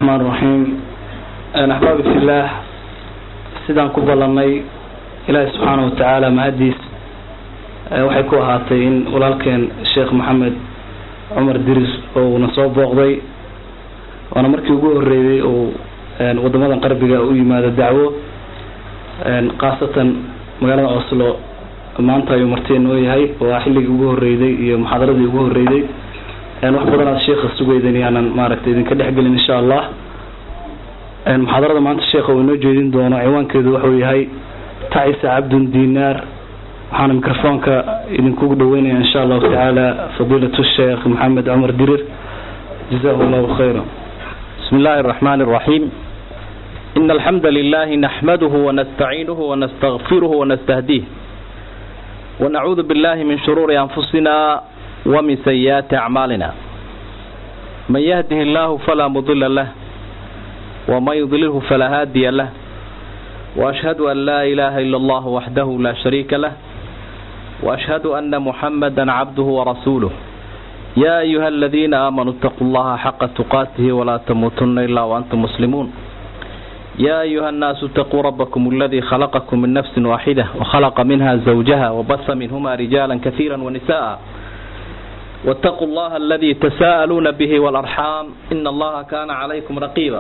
الرحمن الرحيم أحبابي في الله sidaan ku ballanay ilaahi subxaana watacaala mahadiis waxay ku ahaatay in walaalkeen sheekh maxamed cumar diris oo uuna soo booqday waana markii ugu horeeyay uu wadamadan qarbiga u yimaado dacwo khaasatan magaalada oslo maanta ayuu marti noo yahay waa xilligii ugu horeyday iyo muxaadaradii ugu horeyday wax badan aad sheekha sugaydan yaanan maaragtay idinka dhexgelin insha allah muxaadarada maanta sheekha uu inoo jeedin doono ciwaankeedu wuxuu yahay tacisa cabdun dinaar waxaana microfoonka idinkugu dhaweynaya insha allahu tacaala fadiilatu sheekh maxamed cumar dirir jazahu llahu khayra بسم الله الرحمن الرحيم إن الحمد لله نحمده ونستعينه ونستغفره ونستهديه ونعوذ بالله من شرور أنفسنا ومن سيئات أعمالنا من يهده الله فلا مضل له ومن يضلله فلا هادي له وأشهد أن لا إله إلا الله وحده لا شريك له وأشهد أن محمدا عبده ورسوله يا أيها الذين آمنوا اتقوا الله حق تقاته ولا تموتن إلا وأنتم مسلمون يا أيها الناس اتقوا ربكم الذي خلقكم من نفس واحدة وخلق منها زوجها وبث منهما رجالا كثيرا ونساء واتقوا الله الذي تساءلون به والأرحام إن الله كان عليكم رقيبا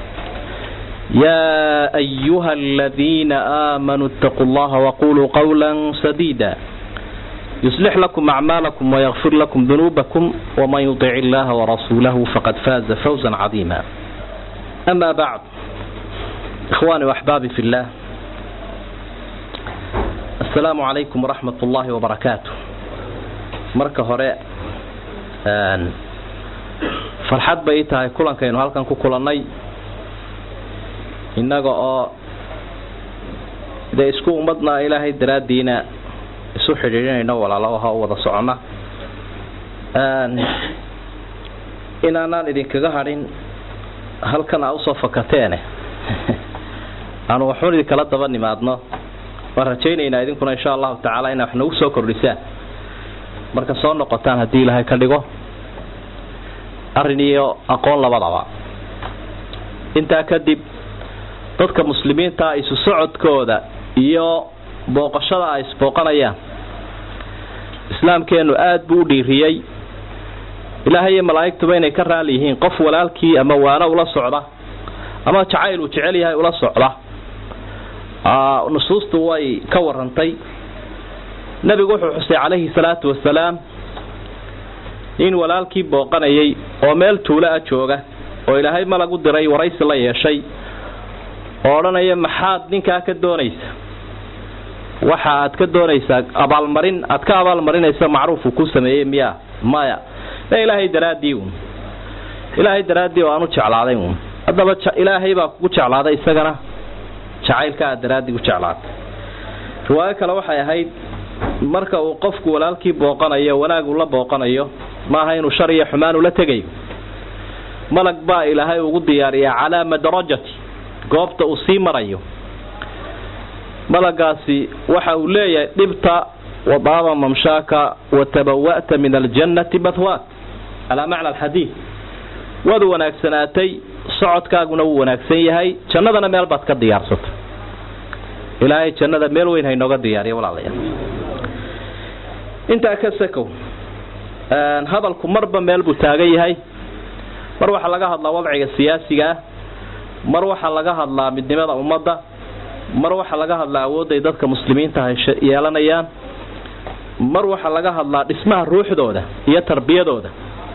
يا أيها الذين آمنوا اتقوا الله وقولوا قولا سديدا يصلح لكم أعمالكم ويغفر لكم ذنوبكم ومن يطع الله ورسوله فقد فاز فوزا عظيما أما بعد إخواني وأحبابي في الله السلام عليكم ورحمة الله وبركاته marka hore farxad bay tahay kulankaynu halkan ku kulannay innaga oo dee isku ummadna ilaahay daraaddiina isu xidhiidhinayno walaalaha oo wada soconna inaanaan idinkaga hadhin halkan aa usoo fakateene aanu waxuun idinkala daba nimaadno waan rajaynaynaa idinkuna insha allahu tacaala inaa wax nagu soo kordhisaan marka soo noqotaan haddii ilaahay ka dhigo arrin iyo aqoon labadaba intaa kadib dadka muslimiinta isu socodkooda iyo booqashada ay isbooqanayaan islaamkeenu aada buu u dhiiriyey ilaahay iyo malaa'igtuba inay ka raali yihiin qof walaalkii ama waano ula socda ama jacayl uu jecel yahay ula socda nusuustu way ka warantay nebigu wuxuu xusay calayhi salaatu wasalaam in walaalkii booqanayay oo meel tuulo a jooga oo ilaahay malag u diray waraysi la yeeshay oo odhanaya maxaad ninkaa ka doonaysa waxa aad ka doonaysaa abaalmarin aad ka abaalmarinaysa macruufuu ku sameeyey miya maya e ilaahay daraaddii uun ilaahay daraaddii oo aan u jeclaaday uun haddaba ilaahay baa kugu jeclaaday isagana jacaylka aad daraaddii u jeclaatay riwaayo kale waxay ahayd marka uu qofku walaalkii booqanayo wanaag uu la booqanayo maaha inuu shar iyo xumaan ula tegayo malag baa ilaahay ugu diyaariyaa calaa madarajati goobta uu sii marayo malagaasi waxa uu leeyahay dhibta wadaaba mamshaaka watabawa'ta min aljannati bathwaak calaa macna alxadiid waad wanaagsanaatay socodkaaguna wuu wanaagsan yahay jannadana meel baad ka diyaarsatay ilaahay jannada meel weyn haynooga diyaariya walaalayaal intaa ka sakow hadalku marba meel buu taagan yahay mar waxaa laga hadlaa wadciga siyaasiga ah mar waxaa laga hadlaa midnimada ummadda mar waxaa laga hadlaa awoodday dadka muslimiinta ay yeelanayaan mar waxaa laga hadlaa dhismaha ruuxdooda iyo tarbiyadooda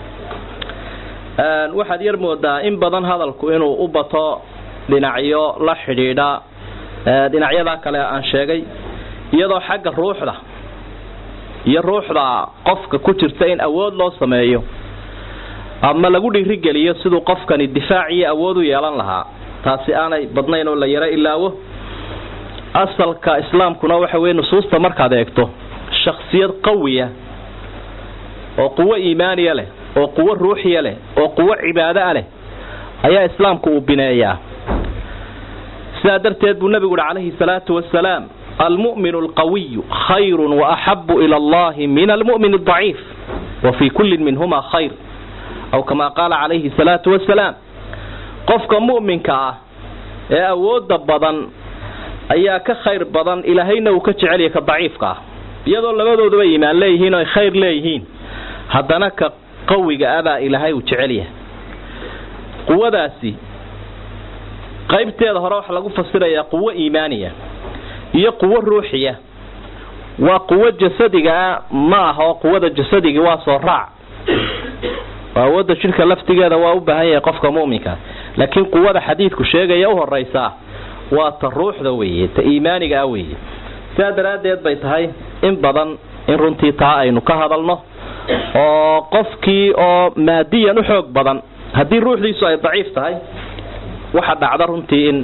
waxaad yar moodaa in badan hadalku inuu u bato dhinacyo la xidhiidha dhinacyadaa kale aan sheegay iyadoo xagga ruuxda iyo ruuxda qofka ku jirta in awood loo sameeyo ama lagu dhiirigeliyo siduu qofkani difaac iyo awood u yeelan lahaa taasi aanay badnayn oo la yaro ilaawo asalka islaamkuna waxa weye nusuusta markaad eegto shaksiyad qawiya oo quwo iimaaniya leh oo quwo ruuxiya leh oo quwo cibaada'a leh ayaa islaamku uu bineeyaa sidaa darteed buu nebigu uhi calayhi salaatu wasalaam almu'min alqawiyu khayru waaxabu ila allahi min almu'min aldaciif wa fii kullin minhuma khayr aw kama qaala calayhi salaatu wasalaam qofka mu'minka ah ee awoodda badan ayaa ka khayr badan ilaahayna uu ka jecelyahay ka daciifka ah iyadoo labadooduba iimaan leeyihiin oo ay khayr leeyihiin haddana ka qawiga abaa ilaahay uu jecel yahay quwadaasi qaybteeda hore waxaa lagu fasirayaa quwo iimaaniya iyo quwo ruuxiya waa quwo jasadigaa ma aha oo quwada jasadigii waa soo raac oo awoodda jidhka laftigeeda waa u baahan yahay qofka mu'minka laakiin quwada xadiidku sheegaya u horaysaa waa ta ruuxda weeye ta iimaaniga ah weeye sidaa daraaddeed bay tahay in badan in runtii taa aynu ka hadalno oo qofkii oo maadiyan u xoog badan haddii ruuxdiisu ay daciif tahay waxa dhacda runtii in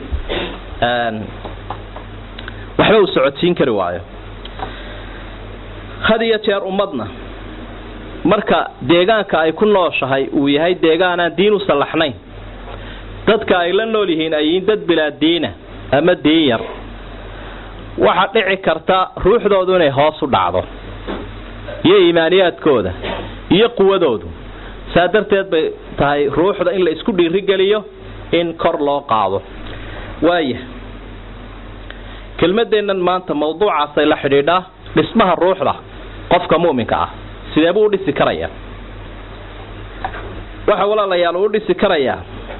waxba uu socodsiin kari waayo had iyo jeer ummadna marka deegaanka ay ku nooshahay uu yahay deegaanaan diin u sallaxnayn dadka ay la nool yihiin ay yihiin dad bilaa diina ama diin yar waxaa dhici karta ruuxdoodu inay hoos u dhacdo iyo iimaaniyaadkooda iyo quwadoodu saa darteed bay tahay ruuxda in la isku dhiirigeliyo in kor loo qaado waaya kelmadeennan maanta mawduucaasay la xidhiidhaa dhismaha ruuxda qofka mu'minka ah sidee buu u dhisi karayaa waxa walaalayaal uu u dhisi karayaa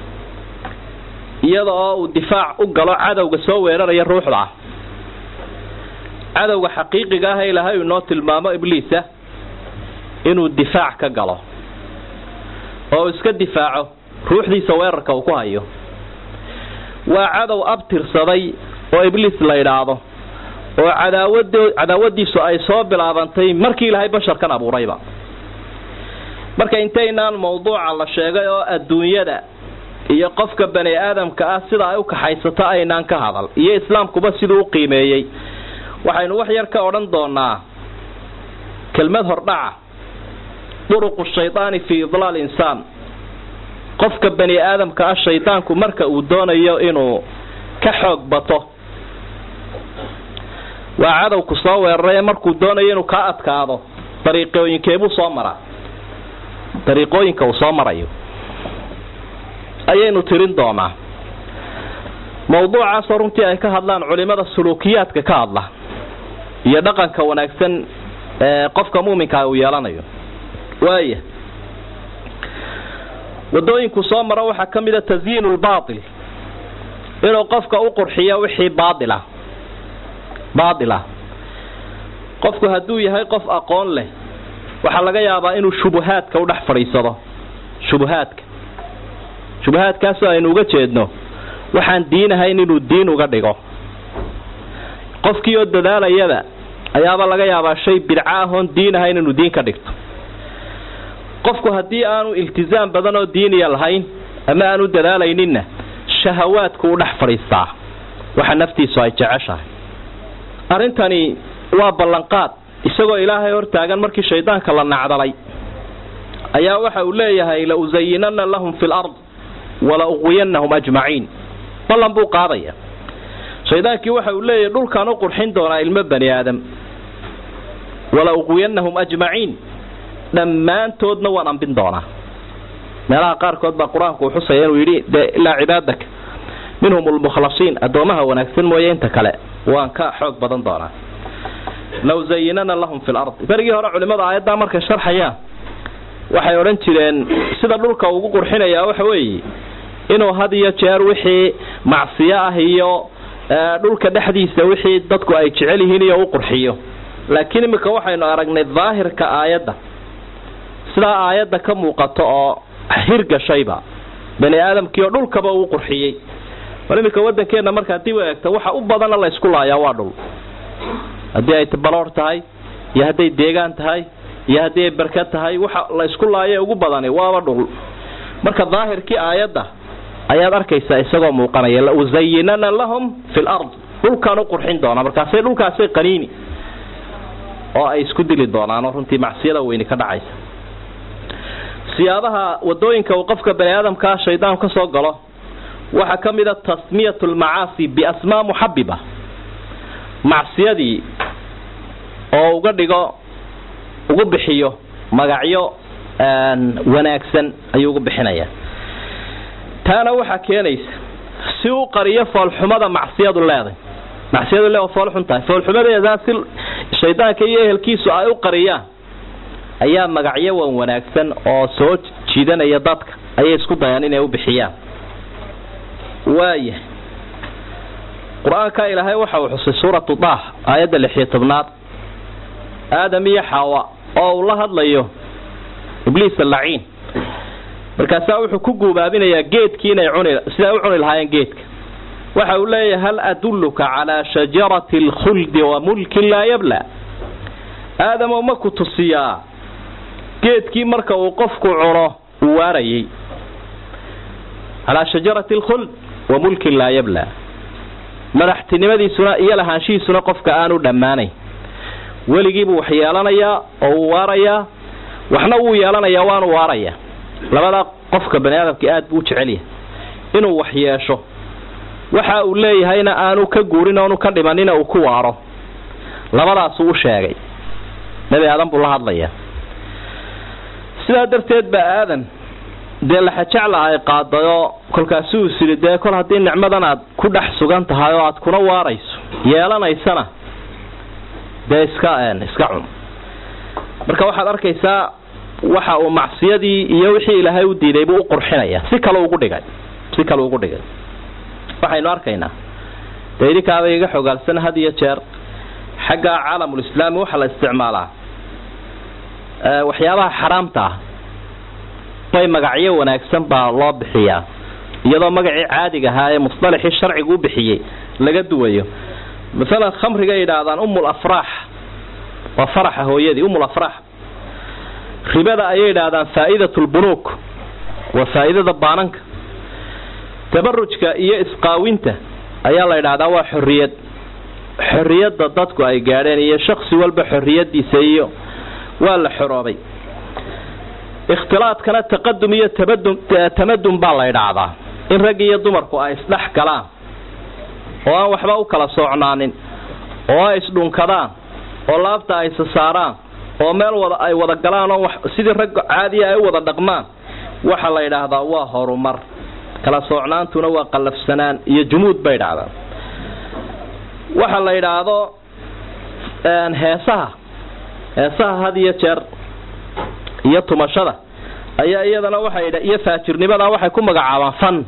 iyada oo uu difaac u galo cadowga soo weeraraya ruuxda ah cadowga xaqiiqiga ah ilaahay uu inoo tilmaamo ibliisa inuu difaac ka galo oo iska difaaco ruuxdiisa weerarka uu ku hayo waa cadow abtirsaday oo ibliis la idhaahdo oo cadaawad cadaawadiisu ay soo bilaabantay markii ilaahay basharkan abuurayba marka intaynaan mawduuca la sheegay oo adduunyada iyo qofka bani aadamka ah sida ay u kaxaysato aynaan ka hadal iyo islaamkuba siduu u qiimeeyey waxaynu wax yar ka odhan doonaa kelmad hordhaca duruqu shaydaani fii idlaal insaan qofka bani aadamka ah shaydaanku marka uu doonayo inuu ka xoog bato waa cadowku soo weeraray markuu doonayo inuu kaa adkaado dariiqooyinkeebuu soo maraa dariiqooyinka uu soo marayo ayaynu tirin doonaa mawduucaasoo runtii ay ka hadlaan culimada suluukiyaadka ka hadla iyo dhaqanka wanaagsan ee qofka muuminkaa uu yeelanayo waaya wadooyinku soo maro waxaa ka mida tasyiinu lbaatil inuu qofka u qurxiyo wixii baailah baatila qofku hadduu yahay qof aqoon leh waxaa laga yaabaa inuu shubuhaadka u dhex fadhiisado shubuhaadka shubuhaadkaasoo aynu uga jeedno waxaan diinahayn inuu diin uga dhigo qofkii oo dadaalayada ayaaba laga yaabaa shay bidca ahoon diinahayn inuu diin ka dhigto qofku haddii aanu iltizaam badan oo diiniya lahayn ama aanu dadaalayninna shahawaadku u dhex fadhiistaa waxa naftiisu ay jeceshahay arrintani waa ballanqaad isagoo ilaahay hortaagan markii shaydaanka la nacdalay ayaa waxa uu leeyahay la usayinanna lahum fi lard wala uqwiyanahum ajmaciin ballan buu qaadaya shaydaankii waxa uu leeyahay dhulkaan u qurxin doonaa ilmo bani aadam wala uqwiyanahum ajmaciin dhammaantoodna waan ambin doonaa meelaha qaarkood baa qur-aanku uu xusaya inuu yidhi de ilaa cibaadaka minhum lmukhlasiin addoomaha wanaagsan mooye inta kale waan ka xoog badan doonaa law zayinana lahum fi lard berigii hore culimada aayaddaa markay sharxayaan waxay odhan jireen sida dhulka ugu qurxinayaa waxa weeye inuu had iyo jeer wixii macsiyo ah iyo dhulka dhexdiisa wixii dadku ay jecel yihiin iyo u qurxiyo laakiin iminka waxaynu aragnay daahirka aayadda sidaa aayadda ka muuqato oo hirgashayba bani aadamkii oo dhulkaba uu qurxiyey bal iminka waddankeenna marka haddii u eegto waxa u badana la ysku laayaa waa dhul haddii ay baloor tahay iyo hadday deegaan tahay iyo haddii ay barkad tahay waxa la ysku laaye ugu badani waaba dhul marka daahirkii aayadda ayaad arkaysaa isagoo muuqanaya la usayinana lahum fi lard dhulkaan u qurxin doonaa markaasay dhulkaasay qaniini oo ay isku dili doonaanoo runtii macsiyada weyni ka dhacaysa siyaabaha wadooyinka uu qofka bani aadamkaa shaydaan ka soo galo waxaa ka mid a tasmiyat lmacaasi biasmaa muxabiba macsiyadii oo uga dhigo ugu bixiyo magacyo wanaagsan ayuu ugu bixinaya taana waxaa keenaysa si u qariyo foolxumada macsiyadu leeday macsiyadu le foolxun tahay foolxumadeedaa si shaydaanka iyo ehelkiisu ay u qariyaan ayaa magacyo wan wanaagsan oo soo jiidanaya dadka ayay isku dayaan inay u bixiyaan waaya qur-aanka ilaahay waxa uu xusay suuratu daah aayadda lixiyo tobnaad aadam iyo xaawa oo uu la hadlayo ibliis alaciin markaasaa wuxuu ku guubaabinayaa geedkii inay cuni siday u cuni lahaayeen geedka waxa uu leeyahay hal adulluka calaa shajarati alkhuldi wa mulkin laa yabla aadamow ma ku tusiyaa geedkii marka uu qofku cuno uu waarayay calaa shajarati alkhuld wa mulkin laa yabla madaxtinimadiisuna iyo lahaanshihiisuna qofka aanu dhammaanayn weligiibuu wax yeelanayaa oo uu waarayaa waxna wuu yeelanayaa waanu waarayaa labadaa qofka bani aadamka aad buu u jecel yahay inuu wax yeesho waxa uu leeyahayna aanu ka guurin oonu ka dhimanina uu ku waaro labadaasuu u sheegay nebi aadan buu la hadlayaa sidaa darteed baa aadan dee laxajecla ay qaadayoo kolkaasuu is yidhi dee kol haddii nicmadan aad ku dhex sugan tahay oo aad kuna waarayso yeelanaysana dee iska iska cun marka waxaad arkaysaa waxa uu macsiyadii iyo wixii ilaahay u diiday buu u qurxinaya si kale ugu dhigay si kale ugu dhigay waxaynu arkaynaa dee idinkaaba iga xogaalsan had iyo jeer xagga caalamulislaami waxaa la isticmaalaa waxyaabaha xaraamta ah way magacyo wanaagsan baa loo bixiyaa iyadoo magacii caadiga ahaa ee musطalaxii sharcigu u bixiyey laga duwayo maalan khamriga yidhaahdaan umul afraax waa faraxa hooyadii umul afraax ribada ayay yidhaahdaan faa'idat lbunuuk waa faa'iidada baananka tabarujka iyo isqaawinta ayaa la yidhaahdaa waa xorriyad xorriyadda dadku ay gaadheen iyo shaksi walba xorriyadiisa iyo waa la xoroobay ikhtilaadkana taqadum iyo tabadum tamadum baa la yidhaahdaa in rag iyo dumarku ay isdhex galaan oo aan waxba u kala soocnaanin oo ay isdhunkadaan oo laabta ay sasaaraan oo meel wada ay wada galaan oo sidii rag caadiya ay u wada dhaqmaan waxa la yidhaahdaa waa horumar kala soocnaantuna waa qallafsanaan iyo jumuud bay dhacdaa waxa la yidhaahdo heesaha heesaha had iyo jeer iyo tumashada ayaa iyadana waxay iyo faajirnimada waxay ku magacaabaan fan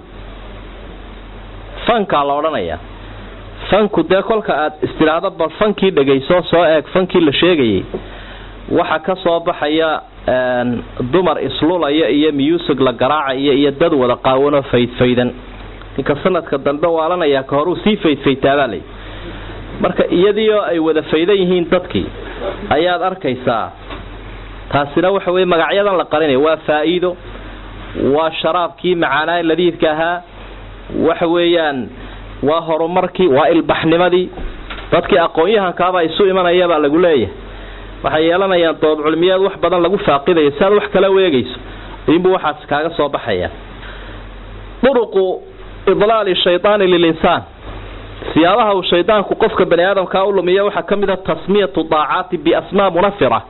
fankaa la odhanayaa fanku dee kolka aad istidhaahdo bal fankii dhegayso soo eeg fankii la sheegayay waxa ka soo baxaya dumar islulaya iyo muusig la garaacaya iyo dad wada qaawanoo faydfaydan ninka sanadka dambe waalanaya ka horuu sii faydfaytaabaa lay marka iyadiioo ay wada faydan yihiin dadkii ayaad arkaysaa taasina waxa weye magacyadan la qarinaya waa faa'iido waa sharaabkii macaanaa ladiidka ahaa waxa weeyaan waa horumarkii waa ilbaxnimadii dadkii aqoon-yahankaaba isu imanayabaa lagu leeyahay waxay yeelanayaan dood culmiyeed wax badan lagu faaqidayo si aad wax kala weegayso inbuu waxaas kaaga soo baxaya duruqu idlaali shaydaani lilinsaan siyaabaha uu shaydaanku qofka bani aadamkaa u lumiya waxaa ka mid a tasmiyatu daacaati biasmaa munafira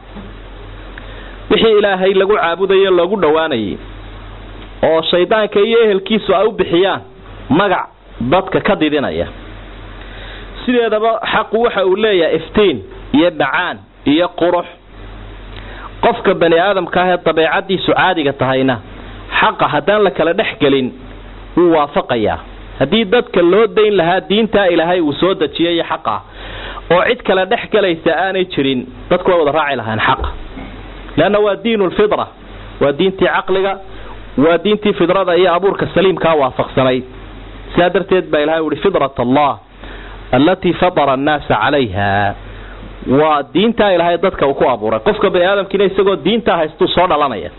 wixii ilaahay lagu caabudayo loogu dhowaanayay oo shaydaanka iyo ehelkiisu ay u bixiyaan magac dadka ka didinaya sideedaba xaqu waxa uu leeyahay iftiin iyo bacaan iyo qurux qofka bani aadamka ah ee dabeecadiisu caadiga tahayna xaqa haddaan la kala dhex gelin wuu waafaqayaa haddii dadka loo dayn lahaa diintaa ilaahay uu soo dejiyay xaqa oo cid kale dhex galaysa aanay jirin dadku way wada raaci lahaan xaqa leanna waa diinu lfidra waa diintii caqliga waa diintii fidrada iyo abuurka saliimkaa waafaqsanayd sidaa darteed baa ilahay uhi fidrat allah allatii fatara annaasa calayha waa diintaa ilaahay dadka uu ku abuuray qofka bani aadamkiina isagoo diintaa haystuu soo dhalanaya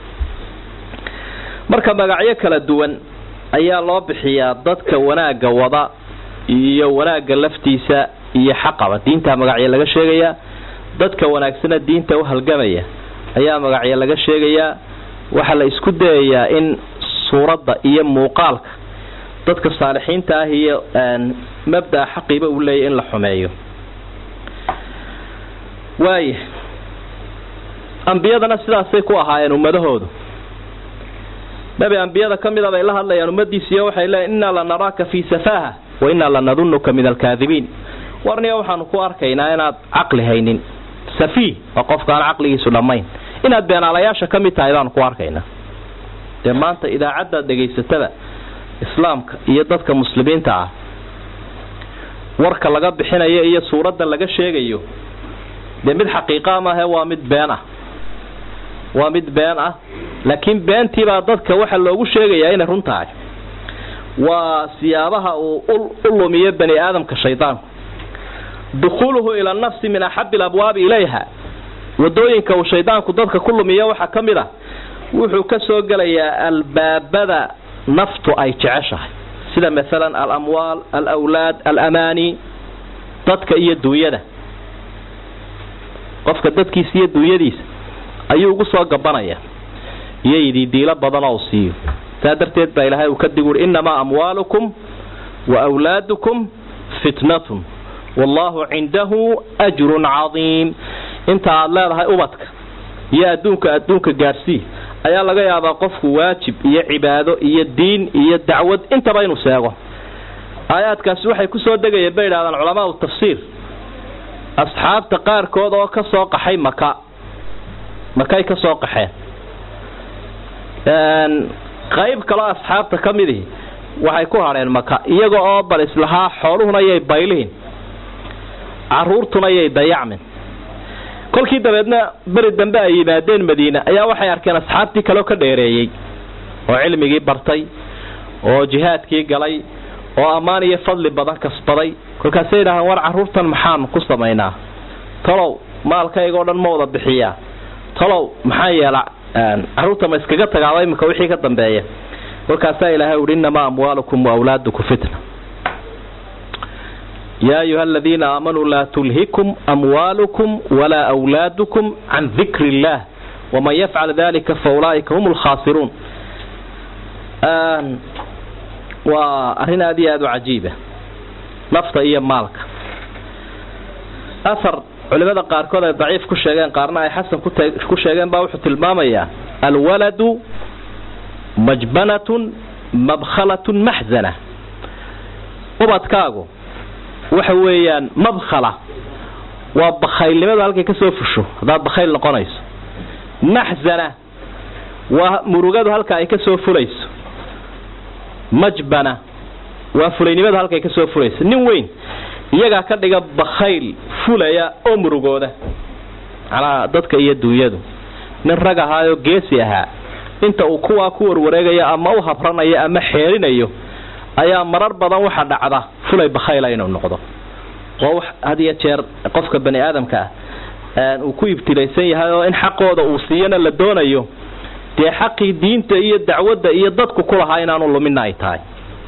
marka magacyo kala duwan ayaa loo bixiyaa dadka wanaagga wada iyo wanaagga laftiisa iyo xaqaba diintaa magacyo laga sheegayaa dadka wanaagsana diinta u halgamaya ayaa magacyo laga sheegayaa waxaa la isku dayayaa in suuradda iyo muuqaalka dadka saalixiinta ah iyo mabdaa xaqiiba uu leeyahy in la xumeeyo waaya ambiyadana sidaasay ku ahaayeen ummadahoodu nebi ambiyada ka mida bay la hadlayaan ummadiisiiyo waxay leeyiin innaa lanaraaka fii safaaha wa innaa lanadunnuka min alkaadibiin warniga waxaanu ku arkaynaa inaad caqli haynin safiih waa qofka aan caqligiisu dhammayn inaad beenaalayaasha ka mid tahay baanu ku arkaynaa dee maanta idaacaddaad dhegaysatada islaamka iyo dadka muslimiinta ah warka laga bixinayo iyo suuradda laga sheegayo dee mid xaqiiqa maahe waa mid been ah waa mid been ah laakiin beentiibaa dadka waxa loogu sheegayaa inay run tahay waa siyaabaha uu u lumiyo bani aadamka shaydaanku dukhuuluhu ila nafsi min axabi alabwaabi ilayha wadooyinka uu shaydaanku dadka ku lumiyo waxaa ka mid ah wuxuu ka soo gelayaa albaabada naftu ay jeceshahay sida maalan alamwaal alawlaad alamaani dadka iyo duunyada qofka dadkiisa iyo duunyadiisa ayuu ugu soo gabanaya iyo ididiilo badan oo u siiyo saa darteed baa ilaahay uu ka dig uri innamaa amwaalukum wa wlaadukum fitnatun wallahu cindahu ajrun cadiim inta aad leedahay ubadka iyo adduunka adduunka gaarsii ayaa laga yaabaa qofku waajib iyo cibaado iyo diin iyo dacwad intaba inuu seego aayaadkaasi waxay ku soo degayeen bay idhahdaan culamaau tafsiir asxaabta qaarkood oo ka soo qaxay maka makay ka soo qaxeen qayb kaloo asxaabta ka midihi waxay ku hadheen maka iyaga oo bal islahaa xooluhuna yay baylihin caruurtuna yay dayacmin kolkii dabeedna beri dambe ay yimaadeen madiine ayaa waxay arkeen asxaabtii kaleo ka dheereeyey oo cilmigii bartay oo jihaadkii galay oo ammaan iyo fadli badan kasbaday kolkaasay yidhahdeen war carruurtan maxaan ku samaynaa talow maalkayga o dhan ma wada bixiyaa talow maxaa yeela carruurta ma iskaga tagaaba iminka wixii ka dambeeya kolkaasaa ilaahay uhi innamaa amwaalukum waawlaadukum fitna yaa ayuha aladiina aamanuu laa tulhikum amwaalukum walaa wlaadukum can dikri illaah waman yafcal dalika fa ulaa'ika hum lkhaasiruun waa arrin aada iyo aada u cajiiba nafta iyo maalka ahar culimada qaarkood ay daciif ku sheegeen qaarna ay xasan ku sheegeen baa wuxuu tilmaamayaa alwaladu majbanatun mabkhalatun maxzana ubadkaagu waxa weeyaan mabkhala waa bakhaylnimadu halkay ka soo fusho haddaad bakhayl noqonayso maxzana waa murugadu halka ay ka soo fulayso majbana waa fulaynimadu halkay ka soo fulayso nin weyn iyagaa ka dhiga bakhayl fulaya oo murugooda macnaha dadka iyo duunyadu nin rag ahaayoo geesi ahaa inta uu kuwaa ku warwareegayo ama u habranayo ama xeerinayo ayaa marar badan waxa dhacda fulay bakhayla inuu noqdo oo wax had iyo jeer qofka bani aadamka ah uu ku ibtilaysan yahay oo in xaqooda uu siiyana la doonayo dee xaqii diinta iyo dacwadda iyo dadku ku lahaa inaanu lumina ay tahay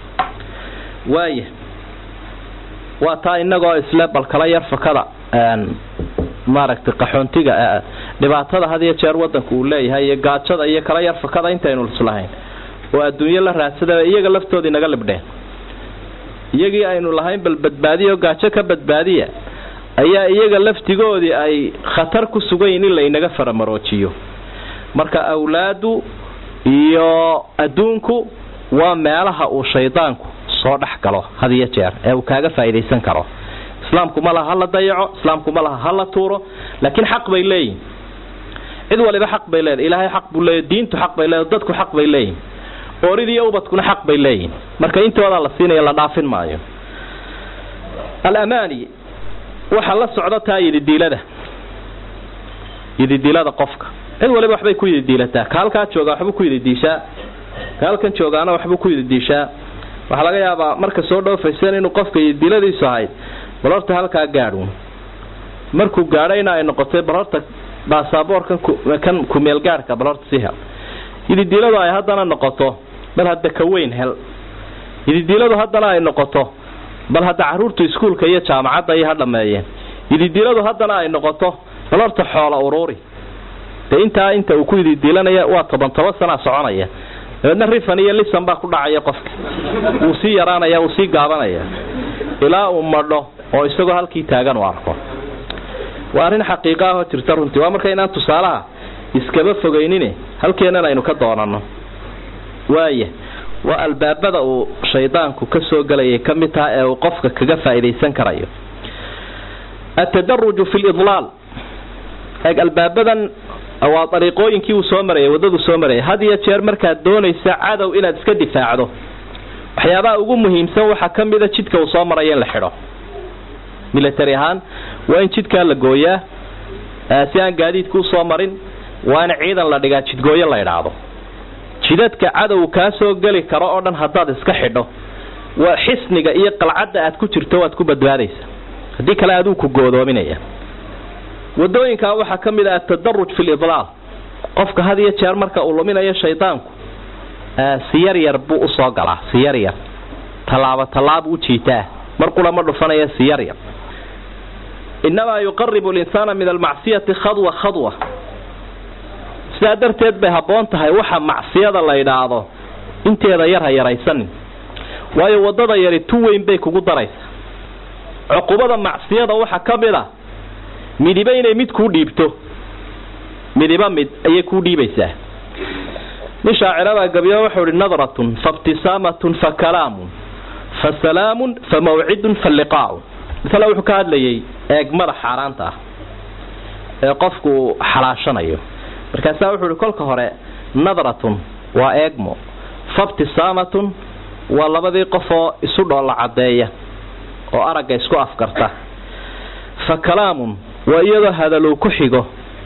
waaya waa taa inagoo isle bal kala yar fakada maaragtay qaxoontiga dhibaatada had iyo jeer wadanku uu leeyahay iyo gaajada iyo kala yar fakada intaynu islahayn oo adduunyo la raadsada iyaga laftoodii naga libdheen iyagii aynu lahayn bal badbaadiya oo gaajo ka badbaadiya ayaa iyaga laftigoodii ay khatar ku sugan yihin in laynaga faramaroojiyo marka awlaadu iyo adduunku waa meelaha uu shaydaanku soo dhex galo had iyo jeer ee uu kaaga faa'iidaysan karo islaamku ma laha hala dayaco islaamku ma laha hala tuuro laakiin xaq bay leeyihin cid waliba xaq bay leedahay ilaahay xaq buu leeyahy diintu xaq bay leedahay dadku xaq bay leeyihin ooridiiyo ubadkuna xaq bay leeyihin marka intoodaa la siinaya la dhaafin maayo alamaani waxaa la socda taa yididiilada yididiilada qofka cid waliba waxbay ku yididiilataa ka halkaa joogaa waxbuu ku yididiishaa ka halkan joogaana waxbuu ku yididiishaa waxaa laga yaabaa marka soo dhoofayseen inuu qofka yididiiladiisu ahayd bal horta halkaa gaadhuun markuu gaadhayna ay noqotay bal horta baasaboorkan kan kumeel gaadhka bal horta si hel yididiiladu ay haddana noqoto bal hadda ka weyn hel yididiiladu haddana ay noqoto bal hadda caruurtu iskuulka iyo jaamacadda iyo ha dhameeyeen yididiiladu haddana ay noqoto bal horta xoola uruuri dee intaa inta uu ku yididiilanaya waa toban toban sanaa soconaya dabeedna rifan iyo lisan baa ku dhacaya qofka wuu sii yaraanaya wuu sii gaabanaya ilaa uu madho oo isagoo halkii taagan u arko waa arrin xaqiiqa ahoo jirta runtii waa marka inaan tusaalaha iskaba fogeynine halkeennan aynu ka doonano waaya waa albaabada uu shaydaanku ka soo gelayay ka mid taha ee uu qofka kaga faa'iidaysan karayo atadaruju fi lidlaal eeg albaabadan waa dariiqooyinkii uu soo marayay waddaduu soo marayay had iyo jeer markaad doonaysa cadow inaad iska difaacdo waxyaabaha ugu muhiimsan waxaa ka mida jidka uu soo marayo in la xidho military ahaan waa in jidkaa la gooyaa si aan gaadiidku usoo marin waa in ciidan la dhigaa jidgooyo la idhaahdo jidadka cadow kaa soo geli karo oo dhan haddaad iska xidho waa xisniga iyo qalcadda aad ku jirto waad ku badbaadaysa haddii kale aduu ku goodoominaya wadooyinkaa waxaa ka mid ah atadaruj fi lidlaal qofka had iyo jeer marka uu luminayo shaydaanku si yar yar buu usoo galaa si yar yar tallaabo tallaabuu ujiitaa mar qura ma dhufanaya si yar yar inamaa yuqaribu linsaana min almacsiyati khadwa khadwa sidaa darteed bay habboon tahay waxa macsiyada la yidhaahdo inteeda yar ha yaraysanin waayo waddada yari tu weyn bay kugu daraysa cuqubada macsiyada waxaa ka mid a midiba inay mid kuu dhiibto midiba mid ayay kuu dhiibaysaa nin shaacirabaa gabiyo wuxuu ihi nadratun faibtisaamatun fa kalaamun fa salaamun fa mawcidun fa liqaacun masale wuxuu ka hadlayay eegmada xaaraanta ah ee qofku xalaashanayo markaasaa wuxuu ihi kolka hore nadratun waa eegmo faibtisaamatun waa labadii qofoo isu dhoolla caddeeya oo aragga isku afkarta fa kalaamun waa iyadoo hadalow ku xigo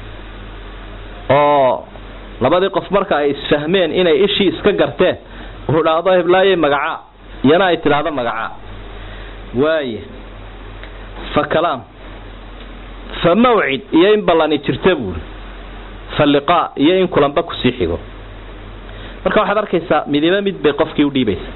oo labadii qof marka ay isfahmeen inay ishii iska garteen uu idhaahdo heblaayey magacaa iyana ay tidhaahdo magacaa waaya fa kalaam fa mawcid iyo in ballani jirta buuri fa liqaa iyo in kulanba kusii xigo marka waxaad arkaysaa midiba mid bay qofkii udhiibaysa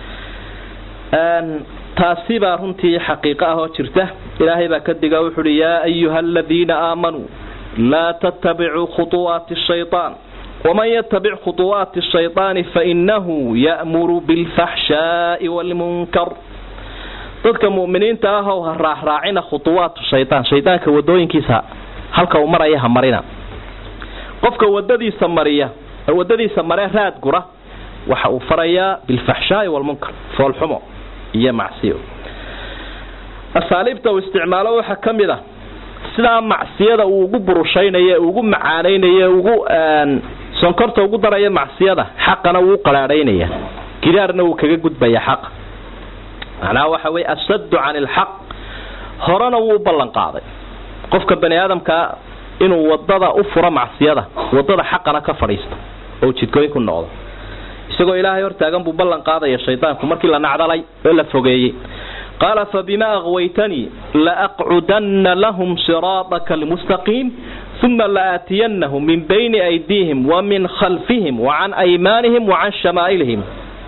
taasi baa runtii xaqiiqo ah oo jirta ilaahay baa ka diga wuxu uhi yaa ayuha aladiina aamanuu laa tattabicuu khuطuwaati shayطaan waman yatabic khuطuwaati shayطaani fainahu ya'muru bilfaxshaa'i wاlmunkar dadka mu'miniinta ah ow ha raacraacina khuطuwaatu shayطaan shaydaanka wadooyinkiisa halka uu maraya ha marina qofka wadadiisa mariya wadadiisa maree raad gura waxa uu farayaa bilfaxshaa'i wاlmunkar foolxumo iyo macsiyo asaaliibta uu isticmaalo waxaa ka mid a sidaa macsiyada uu ugu burushaynayo ugu macaanaynayo ugu sonkorta ugu daraya macsiyada xaqana wuu qaraadhaynaya gidaarna wuu kaga gudbaya xaqa macnaha waxa weye ashaddu can ilxaq horena wuu u ballan qaaday qofka bani aadamkaa inuu wadada u furo macsiyada wadada xaqana ka fadhiisto oo jidkooyin ku noqdo isagoo ilaahay hortaagan buu ballan qaadaya shaydaanku markii la nacdalay oo la fogeeyey qaala fabima akwaytanii laaqcudanna lahum siraadaka almustaqiim uma laaatiyanahum min bayni aydiihim wamin khalfihim wacan aymaanihim wacan shamaa'ilihim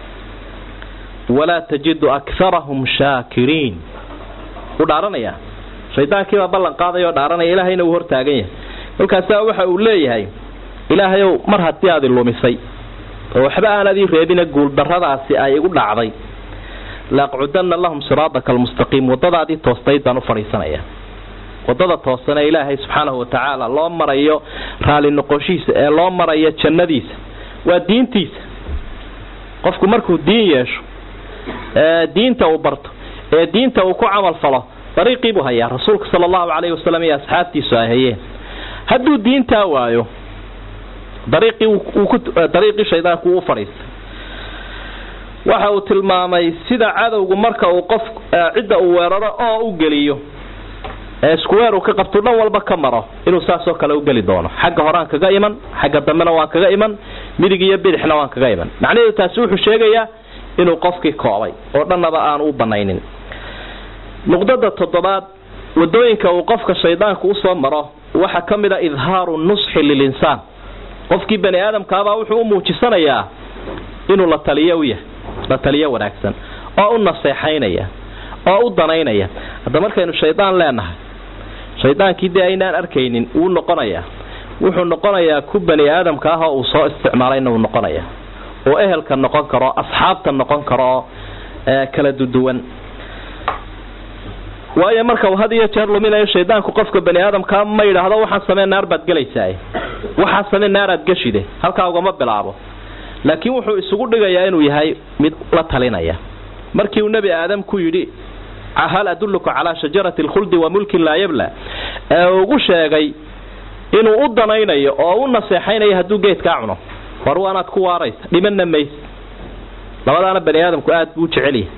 walaa tajidu akarahum shaakiriin wuu dhaaranaya shaydaankiibaa ballan qaadaya oo dhaaranaya ilaahayna uu hortaagan yahay kolkaasaa waxa uu leeyahay ilaahayow mar haddii aad ilumisay oo waxba aanad ii reebina guuldarradaasi ay igu dhacday laaqcudanna lahum siraadaka almustaqiim wadadaadii toostayd baan u fadhiisanaya wadada toosan ee ilaahay subxaanahu watacaala loo marayo raali noqoshiisa ee loo marayo jannadiisa waa diintiisa qofku markuu diin yeesho ee diinta uu barto ee diinta uu ku camal falo dariiqii buu hayaa rasuulka sala allahu calayhi wasalam iyo asxaabtiisu ay hayeen hadduu diintaa waayo dariiqii dariiqii shaydaanku uu fadhiistay waxa uu tilmaamay sida cadowgu marka uu qof cidda uu weeraro oo u geliyo ee isku weer uu ka qabto dhan walba ka maro inuu saasoo kale u geli doono xagga horaan kaga iman xagga dambena waan kaga iman midig iyo bidixna waan kaga iman macnaheedu taasi wuxuu sheegayaa inuu qofkii koobay oo dhannaba aan u banaynin nuqdada toddobaad wadooyinka uu qofka shaydaanku usoo maro waxaa ka mid a idhaaru nusxi lilinsaan qofkii bani aadamkaabaa wuxuu u muujisanayaa inuu la taliyo u yahay la taliyo wanaagsan oo u naseexaynaya oo u danaynaya hadda markaynu shaydaan leenahay shaydaankii dee aynaan arkaynin wuu noqonayaa wuxuu noqonayaa ku bani aadamka ah oo uu soo isticmaalayna wuu noqonaya oo ehelka noqon karo asxaabta noqon karo kala duduwan waayo marka uu had iyo jeer luminayo shaydaanku qofka bani aadamkaa ma yidhaahdo waxaan samee naar baad gelaysaa waxaan samee naaraad geshide halkaa ugama bilaabo laakiin wuxuu isugu dhigayaa inuu yahay mid la talinaya markii uu nebi aadam ku yidhi hal adulluka calaa shajarati alkhuldi wa mulkin laa yabla ee ugu sheegay inuu u danaynayo oo u naseexaynayo hadduu geedkaa cuno war waanaad ku waaraysa dhimanna mays labadaana bani aadamku aada buu u jecelyahay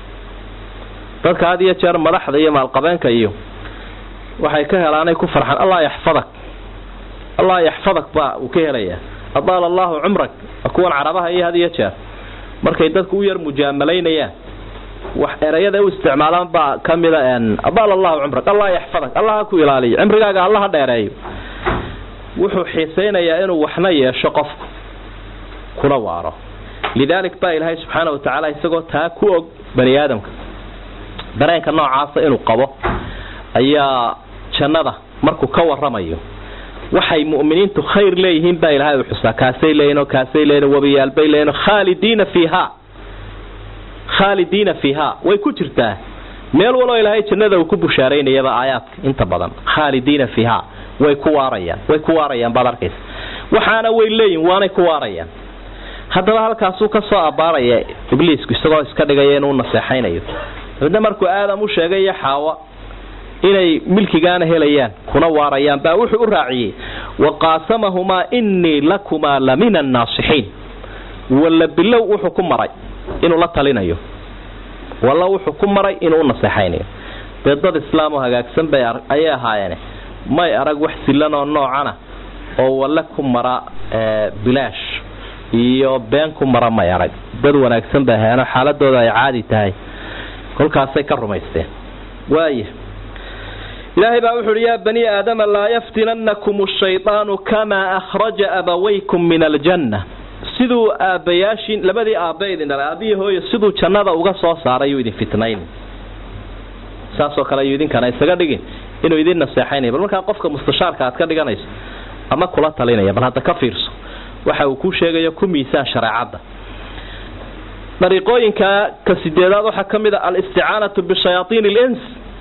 dadka had iyo jeer madaxda iyo maalqabeenka iyo waxay ka helaanay ku farxaan allah yaxfadak allah yaxfadak baa uu ka helayaa adaala allahu cumrak kuwan carabaha iyo had iyo jeer markay dadku u yar mujaamalaynayaan wax erayada u isticmaalaan baa ka mida adaala allahu cumrak allah yaxfadak allah ha ku ilaaliyo cimrigaaga alla ha dheereeyo wuxuu xiisaynayaa inuu waxna yeesho qofku kuna waaro lidaalik baa ilaahay subxaana wa tacaala isagoo taa ku og bani aadamka dareenka noocaasa inuu qabo ayaa jannada markuu ka waramayo waxay mu'miniintu khayr leeyihiin baa ilaahay u xusaa kaasay leeyihin oo kaasay leeyihin wabiyaalbay leeyihin khaalidiina fiiha khaalidiina fiiha way ku jirtaa meel waloo ilaahay jannada uu ku bushaaraynayaba aayaadka inta badan khaalidiina fiiha way ku waarayaan way ku waarayaan baad arkaysa waxaana way leeyihin waanay ku waarayaan haddaba halkaasuu ka soo abbaaraya ibliisku isagoo iska dhigaya inuu naseexaynayo dabadna markuu aadam u sheegay iyo xaawa inay milkigaana helayaan kuna waarayaan baa wuxuu u raaciyey waqaasamahumaa innii lakumaa la min annaasixiin walla bilow wuxuu ku maray inuu la talinayo walla wuxuu ku maray inuu u naseexaynayo dee dad islaam oo hagaagsan bay ayay ahaayeene may arag wax silan oo noocana oo walle ku mara bilaash iyo been ku mara may arag dad wanaagsan bay ahayeeno xaaladooda ay caadi tahay kolkaasay ka rumaysteen waaya ilaahay baa wuxu uhi yaa bani aadama laa yaftinannakum ashaydaanu kamaa akhraja abawaykum min aljanna siduu aabbayaashiin labadii aabba idin dhalay aabbihi hooyo siduu jannada uga soo saaray yuu idin fitnayn saasoo kale ayuu idinkana isaga dhigin inuu idin naseexaynaya bal markaa qofka mustashaarka aad ka dhiganayso ama kula talinaya bal hadda ka fiirso waxa uu ku sheegayo ku miisaan shareecadda dariiqooyinka ka sideedaad waxaa ka mid a alisticaanatu bishayaaiin alins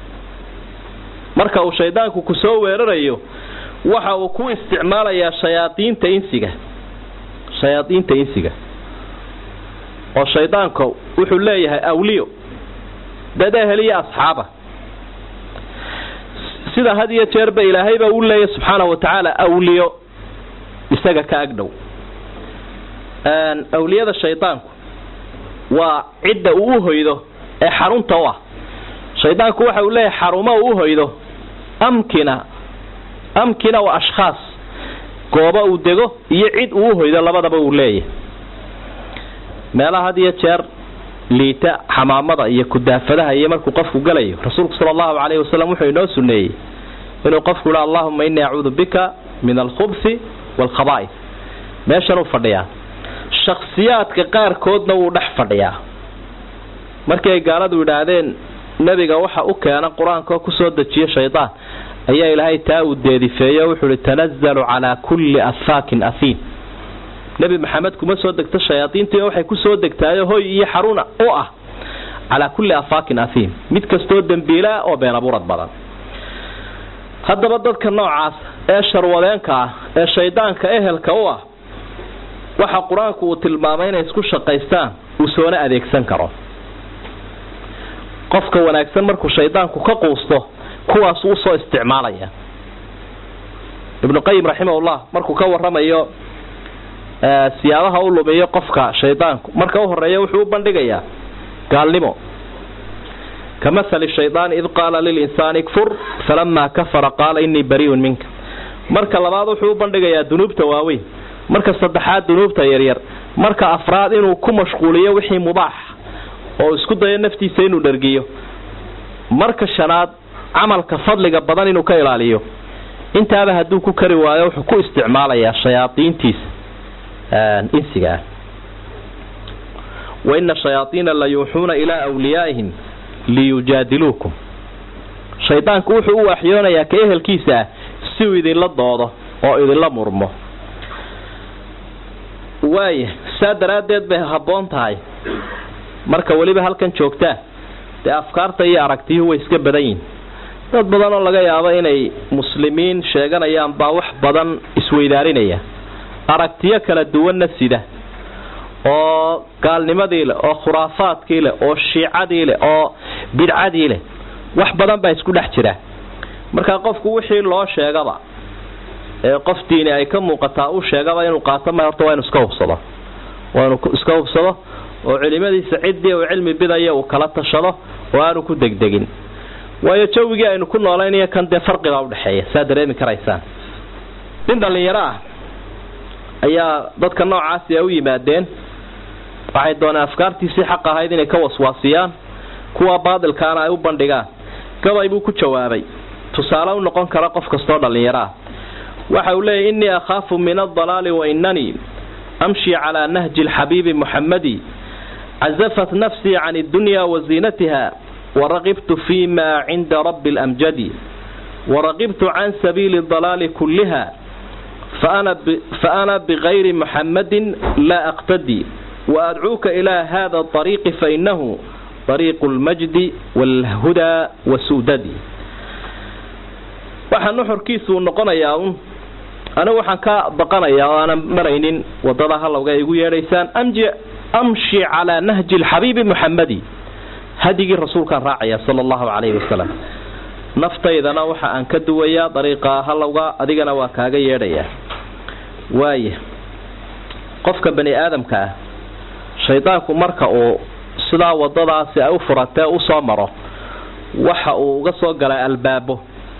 marka uu shaydaanku ku soo weerarayo waxa uu ku isticmaalayaa shayaaiinta insiga shayaadiinta insiga oo shaydaanka wuxuu leeyahay awliyo dad ehel iyo asxaaba sida had iyo jeerba ilaahayba u leeyahy subxaana wa tacaala awliyo isaga ka agdhow awliyada shaydaanku waa cidda uu u hoydo ee xarunta u ah shaydaanku waxa uu leeyahay xarumo uu u hoydo amkina amkina wa ashkhaas goobo uu dego iyo cid uu u hoydo labadaba uu leeyahay meelaha had iyo jeer liita xamaamada iyo kudaafadaha iyo markuu qofku galayo rasuulku sala allahu calayhi wasalam wuxuu inoo suneeyey inuu qofku yihi allahuma innii acuudu bika min alkhubsi waalkhaba'is meeshanuu fadhiyaa shakhsiyaadka qaarkoodna wuu dhex fadhiyaa markii ay gaaladu yidhaahdeen nebiga waxa u keena qur-aanka oo kusoo dejiya shaydaan ayaa ilaahay taa uu deedifeeyo wuxuu ihi tanazalu calaa kulli afaakin afiin nebi maxamed kuma soo degto shayaadiintii waxay kusoo degtaayo hoy iyo xaruna u ah calaa kulli afaakin afiin mid kastoo dembiilaa oo been abuurad badan haddaba dadka noocaas ee sharwadeenka ah ee shaydaanka ehelka u ah waxa qur-aanku uu tilmaamay inay isku shaqaystaan uu soona adeegsan karo qofka wanaagsan markuu shaydaanku ka quusto kuwaas usoo isticmaalaya ibnu qayim raximahullah markuu ka waramayo siyaabaha u lumiyo qofka shaydaanku marka u horeeya wuxuu u bandhigayaa gaalnimo ka mahali shaydaani id qaala lilinsaani ikfur falamaa kafara qaala inii bariiun minka marka labaad wuxuu u bandhigayaa dunuubta waaweyn marka saddexaad dunuubta yaryar marka afraad inuu ku mashquuliyo wixii mubaax oo isku dayo naftiisa inuu dhergiyo marka shanaad camalka fadliga badan inuu ka ilaaliyo intaaba hadduu ku kari waayo wuxuu ku isticmaalayaa shayaadiintiisa insiga ah waina shayaaiina la yuuxuuna ilaa wliyaa'ihim liyujaadiluukum shaydaanku wuxuu u waxyoonayaa ka ehelkiisa ah si uu idinla doodo oo idinla murmo waaya saa daraaddeed bay habboon tahay marka weliba halkan joogtaa dee afkaarta iyo aragtiyuhu way iska badan yihin dad badan oo laga yaabo inay muslimiin sheeganayaan baa wax badan isweydaarinaya aragtiyo kala duwanna sida oo gaalnimadii leh oo khuraafaadkii leh oo shiicadii leh oo bidcadii leh wax badan baa isku dhex jira marka qofku wixii loo sheegaba ee qof diini ay ka muuqataa uu sheegaba inuu qaato ma horta waa inu iska hubsado waa inu iska hubsado oo culimadiisa ciddii uu cilmi bidaya uu kala tashado oo aanu ku degdegin waayo jawigii aynu ku noolaynaya kan dee farqibaa udhexeeya saa dareemi karaysaan nin dhallinyaro ah ayaa dadka noocaasi a u yimaadeen waxay dooneen afkaartiisii xaq ahayd inay ka waswaasiyaan kuwa baadilkaana ay u bandhigaan gabay buu ku jawaabay tusaale u noqon kara qof kastoo dhallinyaro ah waxa uu leeyahy innii akhaafu min aldalaali wa inanii amshi calaa nahji alxabiibi muxammadi cazafat nafsii can addunya wa ziinatiha waraqibtu fi ma cinda rabbi alamjadi waraqibtu can sabiili dalaali kulliha faana bigayri muxammadin laa aqtadi waadcuuka ilaa hada ariiqi fainahu ariiqu lmajdi waalhudaa wasuudadi waxaa nuxurkiisu noqonayaa un anigu waxaan ka baqanayaa oo aanan maraynin wadada halowga ay igu yeedhaysaan amshi calaa nahji alxabiibi muxammadi hadigii rasuulkaan raacaya sala allahu calayhi wasalam naftaydana waxa aan ka duwayaa dariiqa halowga adigana waa kaaga yeedhayaa waaya qofka bani aadamka ah shaydaanku marka uu sidaa wadadaasi ay u furatee usoo maro waxa uu uga soo galay albaabo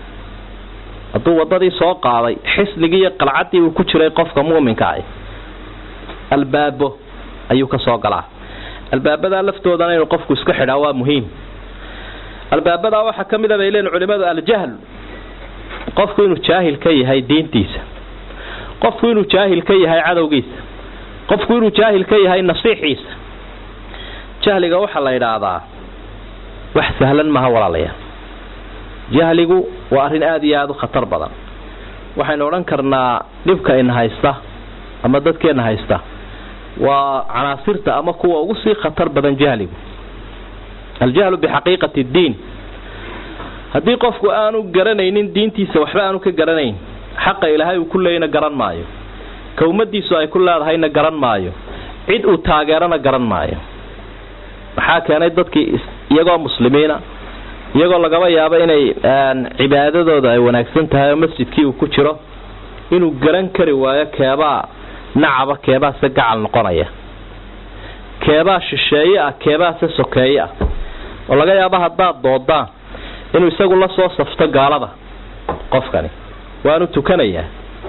hadduu wadadii soo qaaday xisnigii iyo qalcaddii uu ku jiray qofka muuminka ah albaabo ayuu ka soo galaa albaabadaa laftoodana inuu qofku iska xidhaa waa muhiim albaabadaa waxaa ka mid a bay leen culimadu aljahl qofku inuu jaahil ka yahay diintiisa qofku inuu jaahil ka yahay cadowgiisa qofku inuu jaahil ka yahay nasiixiisa jahliga waxaa la yidhaahdaa wax sahlan maha walaalayaal jahligu waa arrin aada iyo aada u khatar badan waxaynu odhan karnaa dhibka ina haysta ama dadkeena haysta waa canaasirta ama kuwa ugu sii khatar badan jahligu aljahlu bixaqiiqati ddiin haddii qofku aanu garanaynin diintiisa waxba aanu ka garanayn xaqa ilaahay uu ku leeyana garan maayo ka ummadiisu ay ku leedahayna garan maayo cid uu taageerana garan maayo maxaa keenay dadkii iyagoo muslimiina iyagoo lagaba yaabo inay cibaadadooda ay wanaagsan tahay oo masjidkii uu ku jiro inuu garan kari waayo keebaa nacaba keebaase gacal noqonaya keebaa shisheeye ah keebaase sokeeye ah oo laga yaabo haddaad doodaan inuu isagu la soo safto gaalada qofkani waanu tukanayaa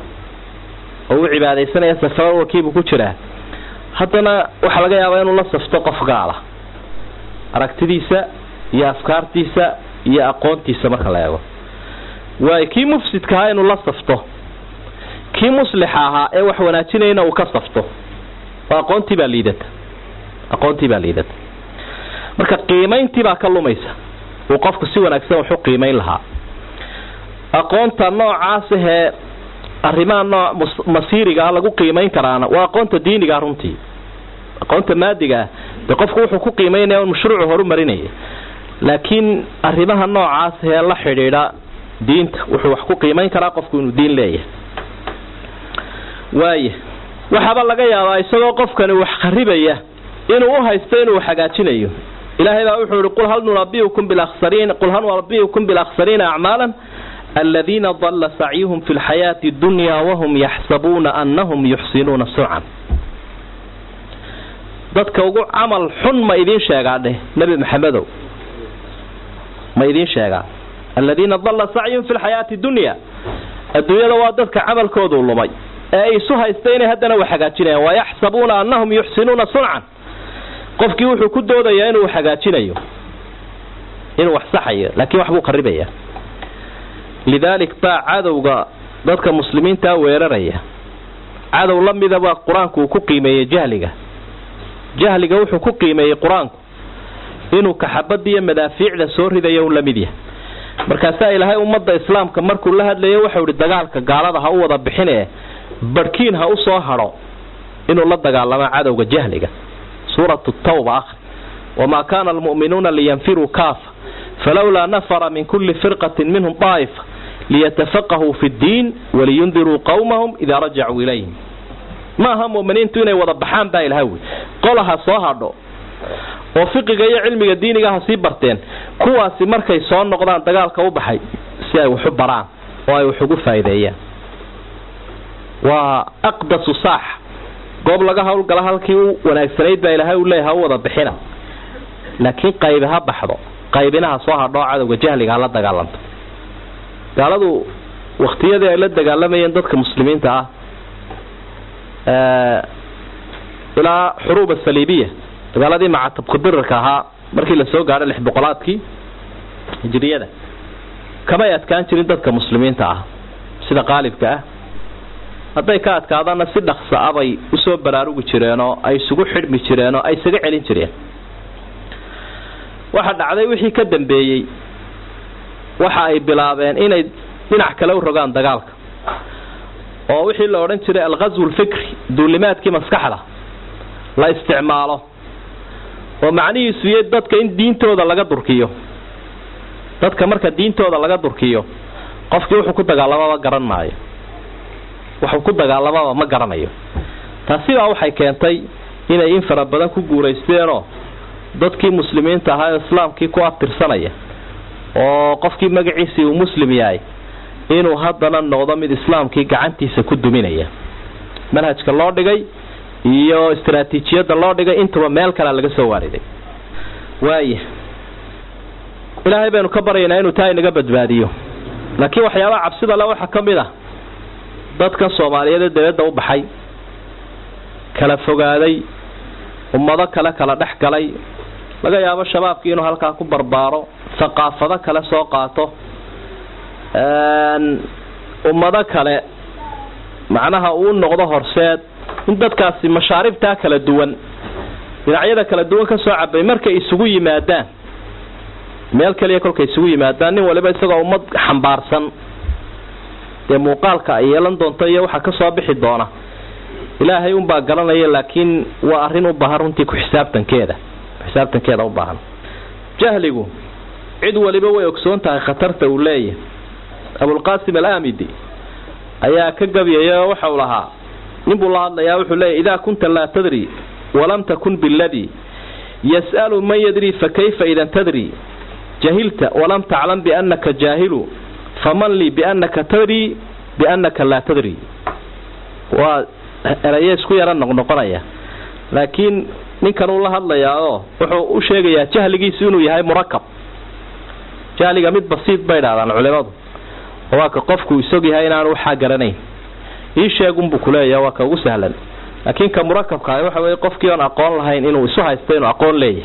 oo uu cibaadaysanaya safaro wakiibuu ku jiraa haddana waxaa laga yaabaa inuu la safto qof gaala aragtidiisa iyo afkaartiisa iyo aqoontiisa marka la eego waayo kii mufsidka ahaa inuu la safto kii muslixa ahaa ee wax wanaajinayna uu ka safto oo aqoontii baa liidata aqoontii baa liidata marka qiimayntii baa ka lumaysa uu qofku si wanaagsan waxu qiimayn lahaa aqoonta noocaas ahee arrimaha nooc masiiriga ah lagu qiimayn karaana waa aqoonta diiniga runtii aqoonta maadiga ah dee qofku wuxuu ku qiimaynaya un mashruucu horumarinaya laakiin arrimaha noocaas ahee la xidhiidha diinta wuxuu wax ku qiimayn karaa qofku inuu diin leeyahay waaya waxaaba laga yaabaa isagoo qofkani wax kharibaya inuu u haysto inuu hagaajinayo ilaahay baa wuxuu yihi qul hal nunabiukum bilakhsariin qul hal nunabiukum bilakhsariina acmaalan aladiina dalla sacyuhum fi lxayaati dunya wahum yaxsabuuna anahum yuxsinuuna sucan dadka ugu camal xun ma idiin sheegaa dheh nebi maxamedow ma idiin sheegaa aladiina dalla sacyuhum fi lxayaati dunya adduunyada waa dadka camalkoodu lumay ee ay isu haysta inay haddana wax hagaajinayaan wayaxsabuuna anahum yuxsinuuna suncan qofkii wuxuu ku doodayaa inuu hagaajinayo inuu wax saxayo laakiin wax buu qaribaya lidaalik baa cadowga dadka muslimiintaa weeraraya cadow la midaba qur-aanku uu ku qiimeeyey jahliga jahliga wuxuu ku qiimeeyey qur-aanku inuu kaxabadiiyo madaafiicda soo ridayo un la mid yahay markaasaa ilaahay ummadda islaamka markuu la hadlayo waxau ihi dagaalka gaalada ha u wada bixine barhkiin ha u soo hadho inuu la dagaalamo cadowga jahliga suuratu tawba akhri wamaa kaana almu'minuuna liyanfiruu kaafa falowlaa nafara min kulli firqatin minhum daa'ifa liyatafaqahuu fi ddiin waliyundiruu qowmahum idaa rajacuu ilayhim ma aha mu'miniintu inay wada baxaan baa ilaha wey qolaha soo hadho oo fiqiga iyo cilmiga diiniga ha sii barteen kuwaasi markay soo noqdaan dagaalka u baxay si ay waxu baraan oo ay wax ugu faa'iideeyaan waa aqdasu saax goob laga howlgala halkii u wanaagsanayd baa ilahay u leeyahay ha u wada bixina laakiin qaybi ha baxdo qaybinaha soo hadhoo cadowga jahliga hala dagaalanto gaaladu waktiyadii ay la dagaalamayeen dadka muslimiinta ah ilaa xuruuba saliibiya dagaaladii macatabku dirirka ahaa markii lasoo gaadho lix boqolaadkii hijriyada kamay adkaan jirin dadka muslimiinta ah sida qaalibka ah hadday ka adkaadaanna si dhaqsa a bay usoo baraarugi jireenoo ay isugu xidhmi jireenoo ay isaga celin jireen waxa dhacday wixii ka dambeeyey waxa ay bilaabeen inay dhinac kale u rogaan dagaalka oo wixii la odhan jiray alghazwu lfikri duulimaadkii maskaxda la isticmaalo oo macnihiisu iyo dadka in diintooda laga durkiyo dadka marka diintooda laga durkiyo qofkii wuxuu ku dagaalamaba garan maayo wuxuu ku dagaalamaba ma garanayo taasi baa waxay keentay inay in fara badan ku guuraysteenoo dadkii muslimiinta ahaa ee islaamkii ku abtirsanaya oo qofkii magaciisii uu muslim yahay inuu haddana noqdo mid islaamkii gacantiisa ku duminaya manhajka loo dhigay iyo istaraatiijiyadda loo dhigay intuba meel kalea laga soo waariday waaya ilaahay baynu ka baryaynaa inuu taa inaga badbaadiyo laakiin waxyaabaha cabsida le waxaa ka mid ah dadkan soomaaliyeed ee dabadda u baxay kala fogaaday ummado kale kala dhex galay laga yaabo shabaabkii inuu halkaa ku barbaaro thaqaafado kale soo qaato ummado kale macnaha uu noqdo horseed in dadkaasi mashaaribtaa kala duwan dhinacyada kala duwan ka soo cabay markay isugu yimaadaan meel kaliya kolkay isugu yimaadaan nin waliba isagoo ummad xambaarsan dee muuqaalka ay yeelan doonto iyo waxaa kasoo bixi doona ilaahay unbaa garanaya laakiin waa arrin u baahan runtii ku xisaabtankeeda xisaabtankeeda u baahan jahligu cid waliba way ogsoon tahay khatarta uu leeyahay abulqaasim alaamidi ayaa ka gabyaya oo waxau lahaa ninbuu la hadlayaa wuxuu leeyahy idaa kunta laa tadri walam takun biladii yas'alu man yadri fakayfa idan tadri jahilta walam taclam biannaka jaahilu faman lii biannaka tadri biannaka laa tadri waa eraye isku yara noqnoqonaya laakiin ninkan uu la hadlayaa oo wuxuu u sheegayaa jahligiisu inuu yahay murakab jahliga mid basiid bay idhahdaan culimadu oo waa ka qofku isog yahay inaanu waxaa garanayn ii sheegunbuu kuleeyaha waa ka ugu sahlan laakiin ka murakabka waxa weye qofkii oon aqoon lahayn inuu isu haysto inuu aqoon leeyahay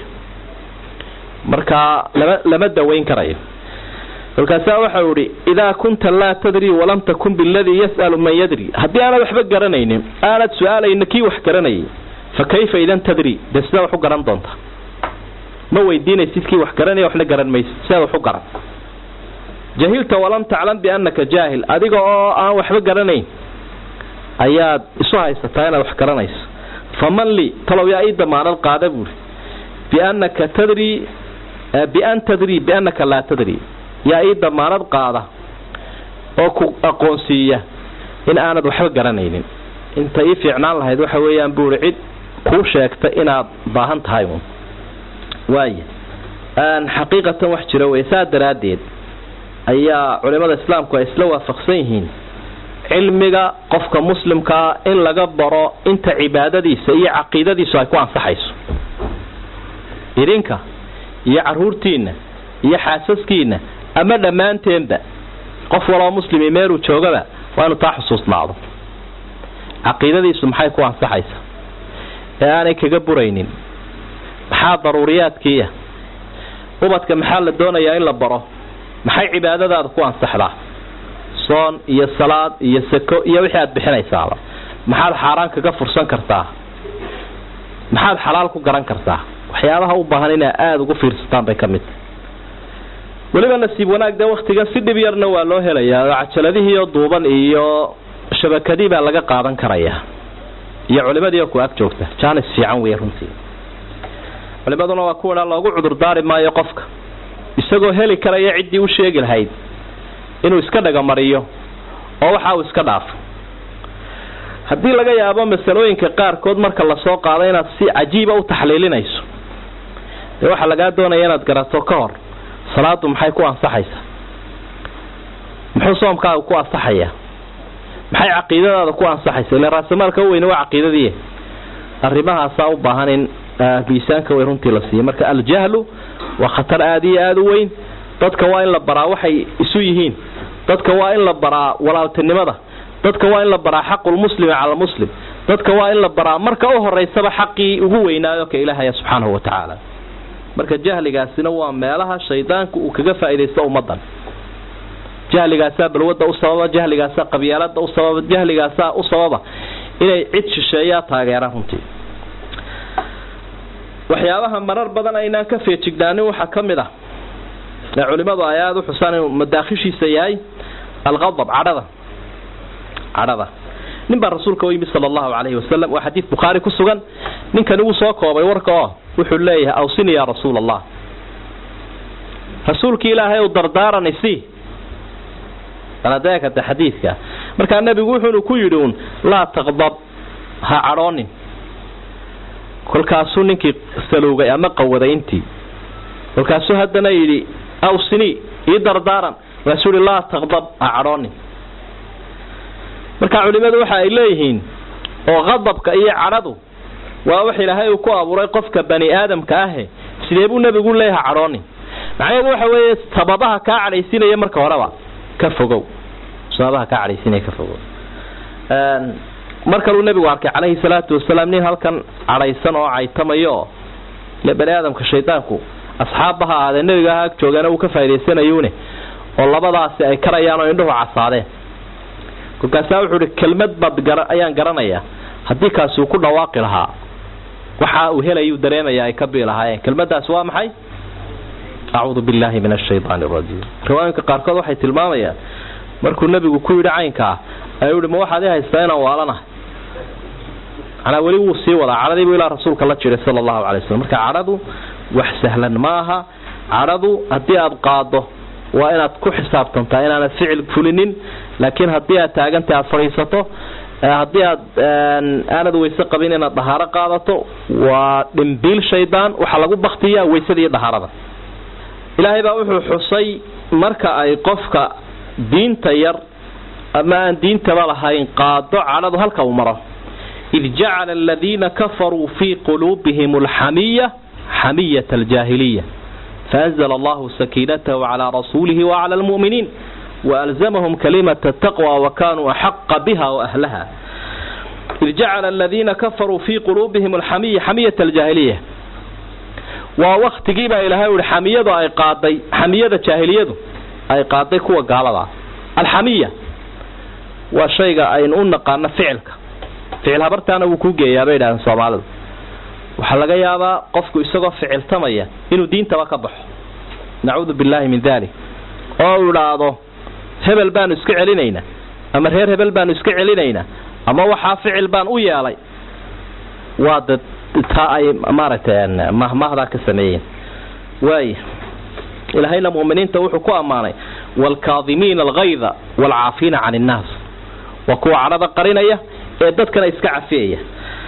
marka lama lama dawayn karayo kolkaasaa waxau ihi idaa kunta laa tadri walam takun biladii yas'alu man yadri haddii aanad waxba garanaynin aanad su-aalayna kii wax garanayay fa kayfa idan tadri dee sidaa wax u garan doonta ma weydiinaysid kii wax garanaya waxna garan maysid sidaad wax u garan jahilta walam taclam biannaka jaahil adiga oo aan waxba garanayn ayaad isu haysataa inaad wax garanayso faman li talow yaa ii damaanad qaada buuri biannaka tadri bian tadri biannaka laa tadri yaa ii damaanad qaada oo ku aqoonsiiya in aanad waxba garanaynin inta ii fiicnaan lahayd waxa weeyaan buuri cid kuu sheegta inaad baahan tahay un waaya xaqiiqatan wax jira wey saa daraaddeed ayaa culimada islaamku ay isla waafaqsan yihiin cilmiga qofka muslimkaa in laga baro inta cibaadadiisa iyo caqiidadiisu ay ku ansaxayso idinka iyo caruurtiinna iyo xaasaskiinna ama dhammaanteenba qof waloo muslimi meeluu joogaba waa inu taa xusuusnaado caqiidadiisu maxay ku ansaxaysa ee aanay kaga buraynin maxaa daruuriyaadkiiya ubadka maxaa la doonayaa in la baro maxay cibaadadaada ku ansaxdaa soon iyo salaad iyo sako iyo wixii aad bixinaysaaba maxaad xaaraan kaga fursan kartaa maxaad xalaal ku garan kartaa waxyaabaha u baahan inaa aada ugu fiirsataan bay ka mid tahay weliba nasiib wanaag dee waktigan si dhib yarna waa loo helayaa oo cajaladihiioo duuban iyo shabakadii baa laga qaadan karayaa iyo culimadii oo ku ag joogta jaanis fiican wey runtii culimaduna waa kuwa loogu cudurdaari maayo qofka isagoo heli karaya ciddii u sheegi lahayd inuu iska dhagamariyo oo waxa uu iska dhaafo haddii laga yaabo masalooyinka qaarkood marka lasoo qaado inaad si cajiiba u taxliilinayso dee waxaa lagaa doonaya inaad garato ka hor salaadu maxay ku ansaxaysaa muxuu soomkaaga ku ansaxayaa maxay caqiidadaada ku ansaxaysa ila raasamaalka u weyne waa caqiidadii arrimahaasaa u baahan in miisaanka way runtii la siiya marka aljahlu waa khatar aada iyo aada u weyn dadka waa in la baraa waxay isu yihiin dadka waa in la baraa walaaltinimada dadka waa in la baraa xaqulmuslimi cala muslim dadka waa in la baraa marka u horeysaba xaqii ugu weynaayo ka ilaahaya subxaanahu wa tacaala marka jahligaasina waa meelaha shaydaanku uu kaga faa'iidaysto ummadan jahligaasaa balwada u sababa jahligaasaa qabyaalada u sababa jahligaasaa u sababa inay cid shisheeyaa taageeraan runtii waxyaabaha marar badan aynaan ka feejignaanin waxaa ka mid ah ee culimadu ay aada u xusaan inuu madaakhishiisa yahay alqadab cadhada cadhada nin baa rasuulka u yimid sala allahu calayhi wasalam waa xadiid bukhaari ku sugan ninkani wuu soo koobay warka oo wuxuu leeyahay awsini yaa rasuula allah rasuulki ilaahay u dardaaran isi aladeekata xadiidka markaa nebigu wuxuunu ku yidhi uun laa taqdab ha cadhoonin kolkaasuu ninkii salowgay ama qawaday intii kolkaasuu haddana yidhi awsini ii dardaaran markaasuu yihi laa taqdab ha cadhoonin marka culimadu waxa ay leeyihiin oo qadabka iyo cadhadu waa wax ilaahay uu ku abuuray qofka bani aadamka ahe sidee buu nebigu leeyaha cadhoonin macnaheedu waxa weeye sababaha kaa cadhaysinaya marka horeba ka fogow sababaha kaa cadhaysinaya ka fogow mar kaluu nebigu arkay calayhi salaatu wasalaam nin halkan cadhaysan oo caytamayo oo ile bani aadamka shaydaanku asxaabba ha ahaadee nebiga ha ag joogaana uu ka faaidaysanayuune oo labadaasi ay karayaan oo indhuhu casaadeen kolkaasaa wuxuu ihi kelmad baad gara ayaan garanayaa haddii kaasi uu ku dhawaaqi lahaa waxa uu helayuu dareemaya ay ka bii lahaayeen kelmadaas waa maxay acuudu billahi min ashaytaan arajiim riwaayinka qaarkood waxay tilmaamayaan markuu nebigu ku yidhi caynkaa ayuu ihi ma waxaad i haystaa inaan waalanahay manaa weli wuu sii wadaa cadhadiibuu ilaa rasuulka la jiray sala allahu calay waslm marka cadhadu wax sahlan maaha cadhadu haddii aada qaado waa inaad ku xisaabtantaa inaanad ficil fulinin laakiin haddii aad taagantay aada fadhiisato haddii aad aanad weyse qabin inaad dhahaaro qaadato waa dhimbiil shaydaan waxaa lagu baktiyaa weysada iyo dhahaarada ilaahay baa wuxuu xusay marka ay qofka diinta yar ama aan diintaba lahayn qaado cadhadu halka uu maro id jacala aladiina kafaruu fii quluubihim alxamiya xamiyata aljaahiliya faanzla allahu sakiinatahu calaa rasuulihi wacala almu'miniin waalzamahum kalimata taqwa wakanuu axaqa biha waahlaha id jacala aladiina kafaruu fii quluubihim alxamiya xamiyata aljaahiliya waa waktigii baa ilaahay uhi xamiyadu ay qaaday xamiyada jaahiliyadu ay qaaday kuwa gaalada alxamiya waa shayga aynu u naqaano ficilka ficil habartaana wuu kuu geeyaa bay idhahdeen soomaalidu waxaa laga yaabaa qofku isagoo ficiltamaya inuu diintaba ka baxo nacuudu billaahi min dalik oo uu idhaahdo hebel baanu iska celinaynaa ama reer hebel baanu iska celinaynaa ama waxaa ficil baan u yeelay waa dad taa ay maaragtay mahmahdaa ka sameeyeen waaya ilaahayna mu'miniinta wuxuu ku ammaanay waalkaadimiina algayda waalcaafiina can innaas waa kuwa cadhada qarinaya ee dadkana iska cafiyaya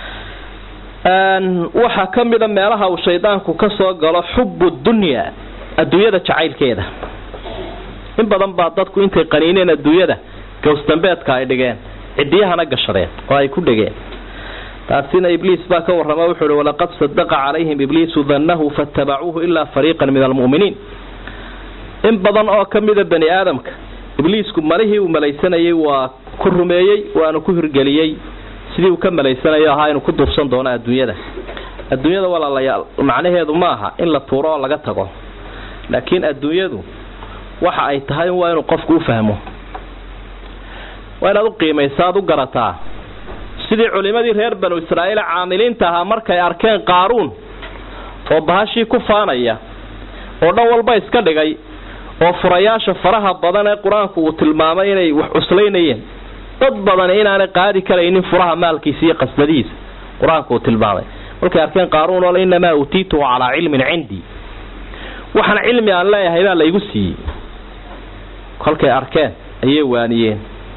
waxaa ka mida meelaha uu shaydaanku ka soo galo xubu dunya adduunyada jacaylkeeda in badan baa dadku intay qaniineen adduunyada gowsdambeedka ay dhigeen cidiyahana gashadeen oo ay ku dhegeen taasina ibliis baa ka warrama wuxuu uhi walaqad sadaqa calayhim ibliisu dannahu faatabacuuhu ilaa fariiqan min almu'miniin in badan oo ka mida bani aadamka ibliisku malihii uu malaysanayay waa ku rumeeyey waanu ku hirgeliyey sidii uu ka malaysanayo ahaa inuu ku duubsan doono adduunyada adduunyada walaalayaal macnaheedu ma aha in la tuuro oo laga tago laakiin adduunyadu waxa ay tahay waa inuu qofku u fahmo waa inaad u qiimaysa aad u garataa sidii culimadii reer banu israa'iil caamiliinta ahaa markay arkeen qaaruun oo bahashii ku faanaya oo dhan walba iska dhigay oo furayaasha faraha badan ee qur-aanku uu tilmaamay inay wax cuslaynayeen dad badan inaanay qaadi karaynin furaha maalkiisa iyo qasbadihiisa qur-aanku uu tilmaamay markay arkeen qaaruun oo inamaa utiituhu calaa cilmin cindii waxaan cilmi aan leeyahay baa laygu siiyey kolkay arkeen ayay waaniyeen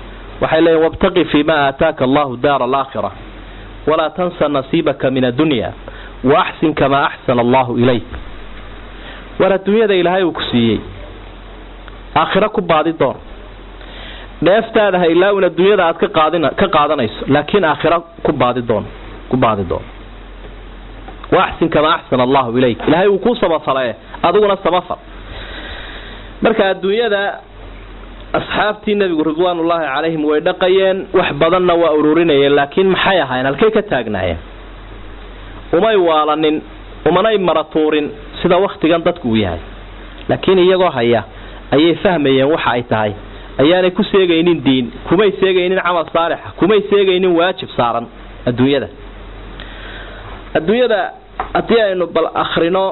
waxay leeyiin wabtaqi fii ma aataaka allahu daara alaakhira walaa tansa nasiibaka min addunya wa axsin kamaa axsana allahu ilayk war adduunyada ilaahay uu ku siiyey aakhiro ku baadi doon dheeftaada ha ilaawin adduunyada aad ka qaadin ka qaadanayso laakiin aakhiro ku baadi doon ku baadi doon wa axsin kamaa axsana allahu ilayk ilaahay uu kuu samafale adiguna samafal marka adduunyada asxaabtii nebigu ridwaanullaahi calayhim way dhaqayeen wax badanna waa ururinayeen laakiin maxay ahaayeen halkay ka taagnaayeen umay waalanin umanay maratuurin sida wakhtigan dadku uu yahay laakiin iyagoo haya ayay fahmayeen waxa ay tahay ayaanay ku seegaynin diin kumay seegaynin camal saalixa kumay seegaynin waajib saaran adduunyada adduunyada haddii aynu bal akrino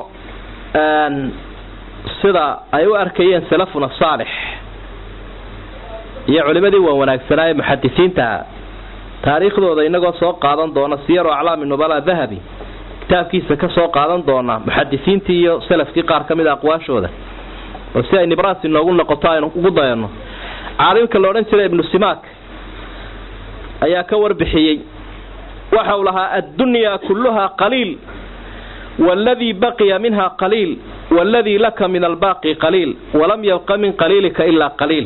sida ay u arkayeen salafuna saalix iyo culimadii waa wanaagsanaaye muxadisiintaha taariikhdooda inagoo soo qaadan doona siyaru aclaami nubala dahabi kitaabkiisa ka soo qaadan doona muxadisiintii iyo salafkii qaar ka mid a aqwaashooda oo si ay nibraas inoogu noqoto aynu ugu dayano caalimka la odhan jiray ibnu simaak ayaa ka warbixiyey waxa uu lahaa addunyaa kulluhaa qaliil waaladii baqiya minha qaliil waaladii laka min albaaqi qaliil walam yabqa min qaliilika ilaa qaliil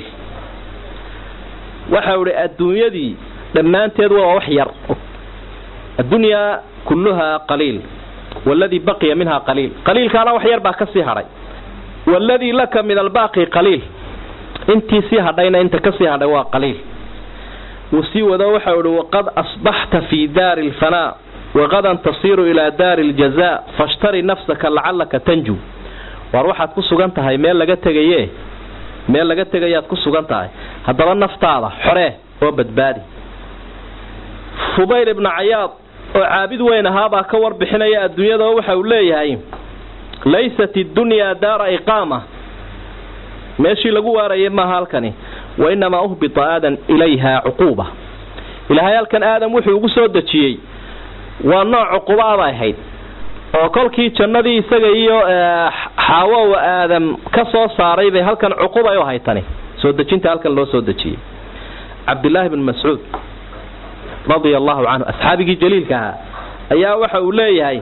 waxa uu ihi adduunyadii dhammaanteed waa wax yar addunyaa kulluhaa qaliil waaladii baqiya minha qaliil qaliilkaana wax yar baa ka sii hadhay waaladii laka min albaaqi qaliil intii sii hadhayna inta ka sii hadhay waa qaliil wuu sii wado waxau ihi waqad asbaxta fii daari alfanaa waqadan tasiiru ilaa daari aljazaa fashtari nafsaka lacallaka tanju waar waxaad ku sugan tahay meel laga tegaye meel laga tegayaad ku sugan tahay haddaba naftaada xoree oo badbaadi fubayl ibnu cayaad oo caabid weyn ahaabaa ka warbixinaya adduunyada oo waxa uu leeyahay laysat iddunyaa daara iqaama meeshii lagu waarayay maaha halkani wa inamaa uhbita aadan ilayha cuquuba ilaahay halkan aadam wuxuu ugu soo dejiyey waa nooc cuqubaabay ahayd oo kolkii jannadii isaga iyo xaawow aadam ka soo saaray bay halkan cuqubay u haytani soo dejinta halkan loo soo dejiyey cabdillaahi bn mascuud radia allahu canhu asxaabigii jaliilka ahaa ayaa waxa uu leeyahay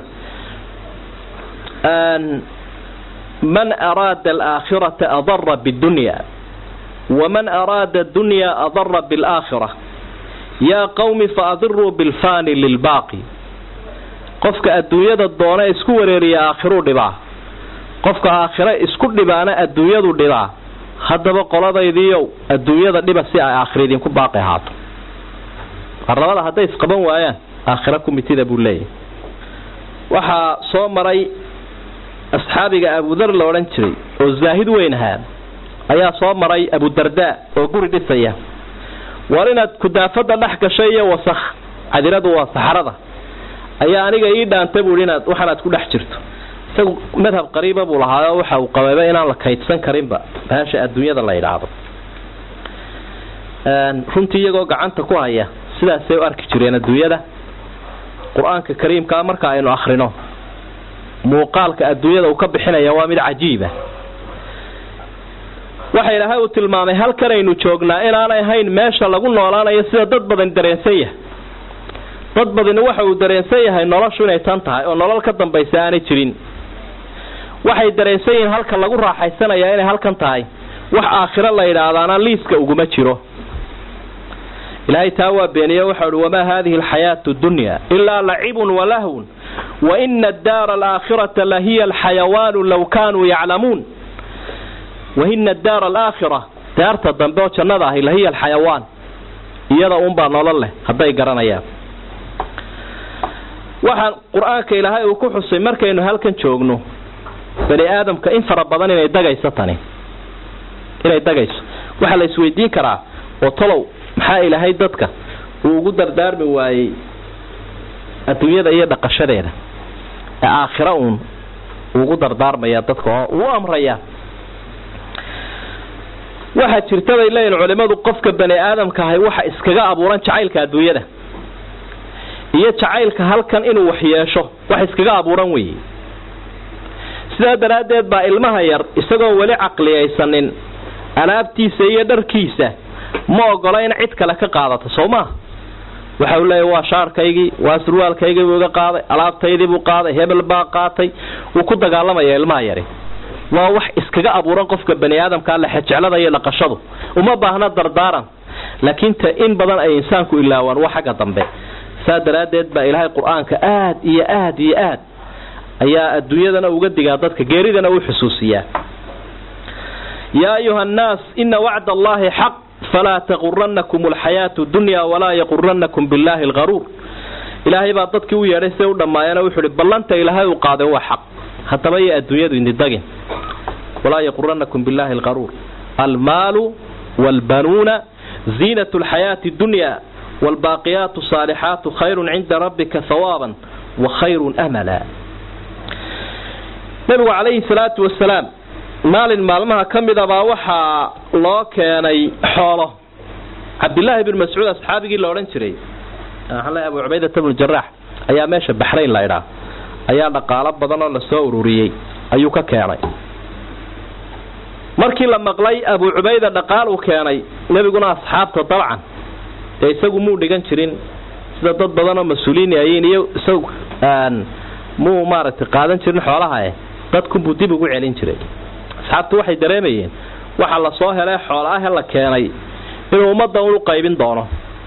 man araada alaakhirata adara bidunya waman araada adunya adara bilaakhira yaa qawmi faadiruu bilfani lilbaaqi qofka adduunyada doona isku wareeriya aakhiruu dhibaa qofka aakhiro isku dhibaana adduunyadu dhibaa haddaba qoladaydiiow adduunyada dhiba si ay aakhira idinku baaqi ahaato arlabada hadday isqaban waayaan aakhiro kumitida buu leeyahay waxaa soo maray asxaabiga abudar la odhan jiray oo zaahid weyn ahaa ayaa soo maray abudardaa oo guri dhisaya war inaad kudaafada dhex gashay iyo wasakh cadiradu waa saxarada ayaa aniga ii dhaanta buui inaad waxaanaad ku dhex jirto isagu madhab qariiba buu lahaayo waxa uu qabayba inaan la kaydsan karinba bahasha adduunyada la yidhaahdo runtii iyagoo gacanta ku haya sidaasay u arki jireen adduunyada qur-aanka kariimkaa marka aynu akrino muuqaalka adduunyada uu ka bixinaya waa mid cajiiba waxa ilaahay uu tilmaamay halkanaynu joognaa inaanay ahayn meesha lagu noolaanayo sida dad badan dareensan yahay dad badani waxa uu dareensan yahay noloshu inay tan tahay oo nolol ka dambaysa aanay jirin waxay dareensan yihiin halka lagu raaxaysanaya inay halkan tahay wax aakhiro la yidhaahdaana liiska uguma jiro ilaahay taa waa beeniye waxau uhi wamaa haadihi alxayaatu dunya ilaa lacibun walahwun wa ina addaara alaakhirata la hiya alxayawaanu law kaanuu yaclamuun waina addaara alaakhira daarta dambe oo jannada ahi lahiya alxayawaan iyada uunbaa nolol leh hadday garanayaan waxaan qur-aanka ilaahay uu ku xusay markaynu halkan joogno bani aadamka in fara badan inay dagayso tani inay dagayso waxaa la isweydiin karaa oo tolow maxaa ilaahay dadka uu ugu dardaarmi waayey adduunyada iyo dhaqashadeeda ee aakhira uun ugu dardaarmaya dadka oo uu amraya waxaa jirta bay leeyihin culimadu qofka bani aadamka ahay waxa iskaga abuuran jacaylka adduunyada iyo jacaylka halkan inuu wax yeesho wax iskaga abuuran weeye sidaa daraaddeed baa ilmaha yar isagoo weli caqliyaysanin alaabtiisa iyo dharkiisa ma ogola in cid kale ka qaadato soo maa waxa uu leeyahy waa shaarkaygii waa surwaalkaygii buu iga qaaday alaabtaydii buu qaaday hebel baa qaatay wuu ku dagaalamaya ilmaha yari waa wax iskaga abuuran qofka bani aadamkaa lexejeclada iyo dhaqashadu uma baahna dardaaran laakiin ta in badan ay insaanku ilaawaan waa xagga dambe saa daraaddeed baa ilaahay qur-aanka aad iyo aad iyo aad ayaa adduunyadana uga digaa dadka geeridana u xusuusiyaa yaa ayuha annaas ina wacda allahi xaq falaa taquranakum alxayaatu dunya walaa yaquranakum billahi algaruur ilaahay baa dadkii u yeedhay siday u dhammaayeen wuxuu ihi ballanta ilaahay uu qaaday waa xaq haddaba iyo adduunyadu indidagin walaa yaquranakum billahi algaruur almaalu waalbanuuna ziinat alxayaati dunya waalbaaqiyaatu saalixaatu khayrun cinda rabbika hawaaban wa khayrun amala nabigu calayhi salaatu wasalaam maalin maalmaha ka mid a baa waxaa loo keenay xoolo cabdillaahi bin mascuud asxaabigii la odhan jiray abu cubaydata bnu jaraax ayaa meesha baxrayn la idhaa ayaa dhaqaalo badan oo lasoo ururiyey ayuu ka keenay markii la maqlay abu cubayda dhaqaal uu keenay nebiguna asxaabta dabcan ee isagu muu dhigan jirin sida dad badan oo mas-uuliin ayiin iyo isagu muu maaragtay qaadan jirin xoolaha eh dadkunbuu dib ugu celin jiray asxaabtu waxay dareemayeen waxa la soo helay xoola ahe la keenay inuu ummaddan u qaybin doono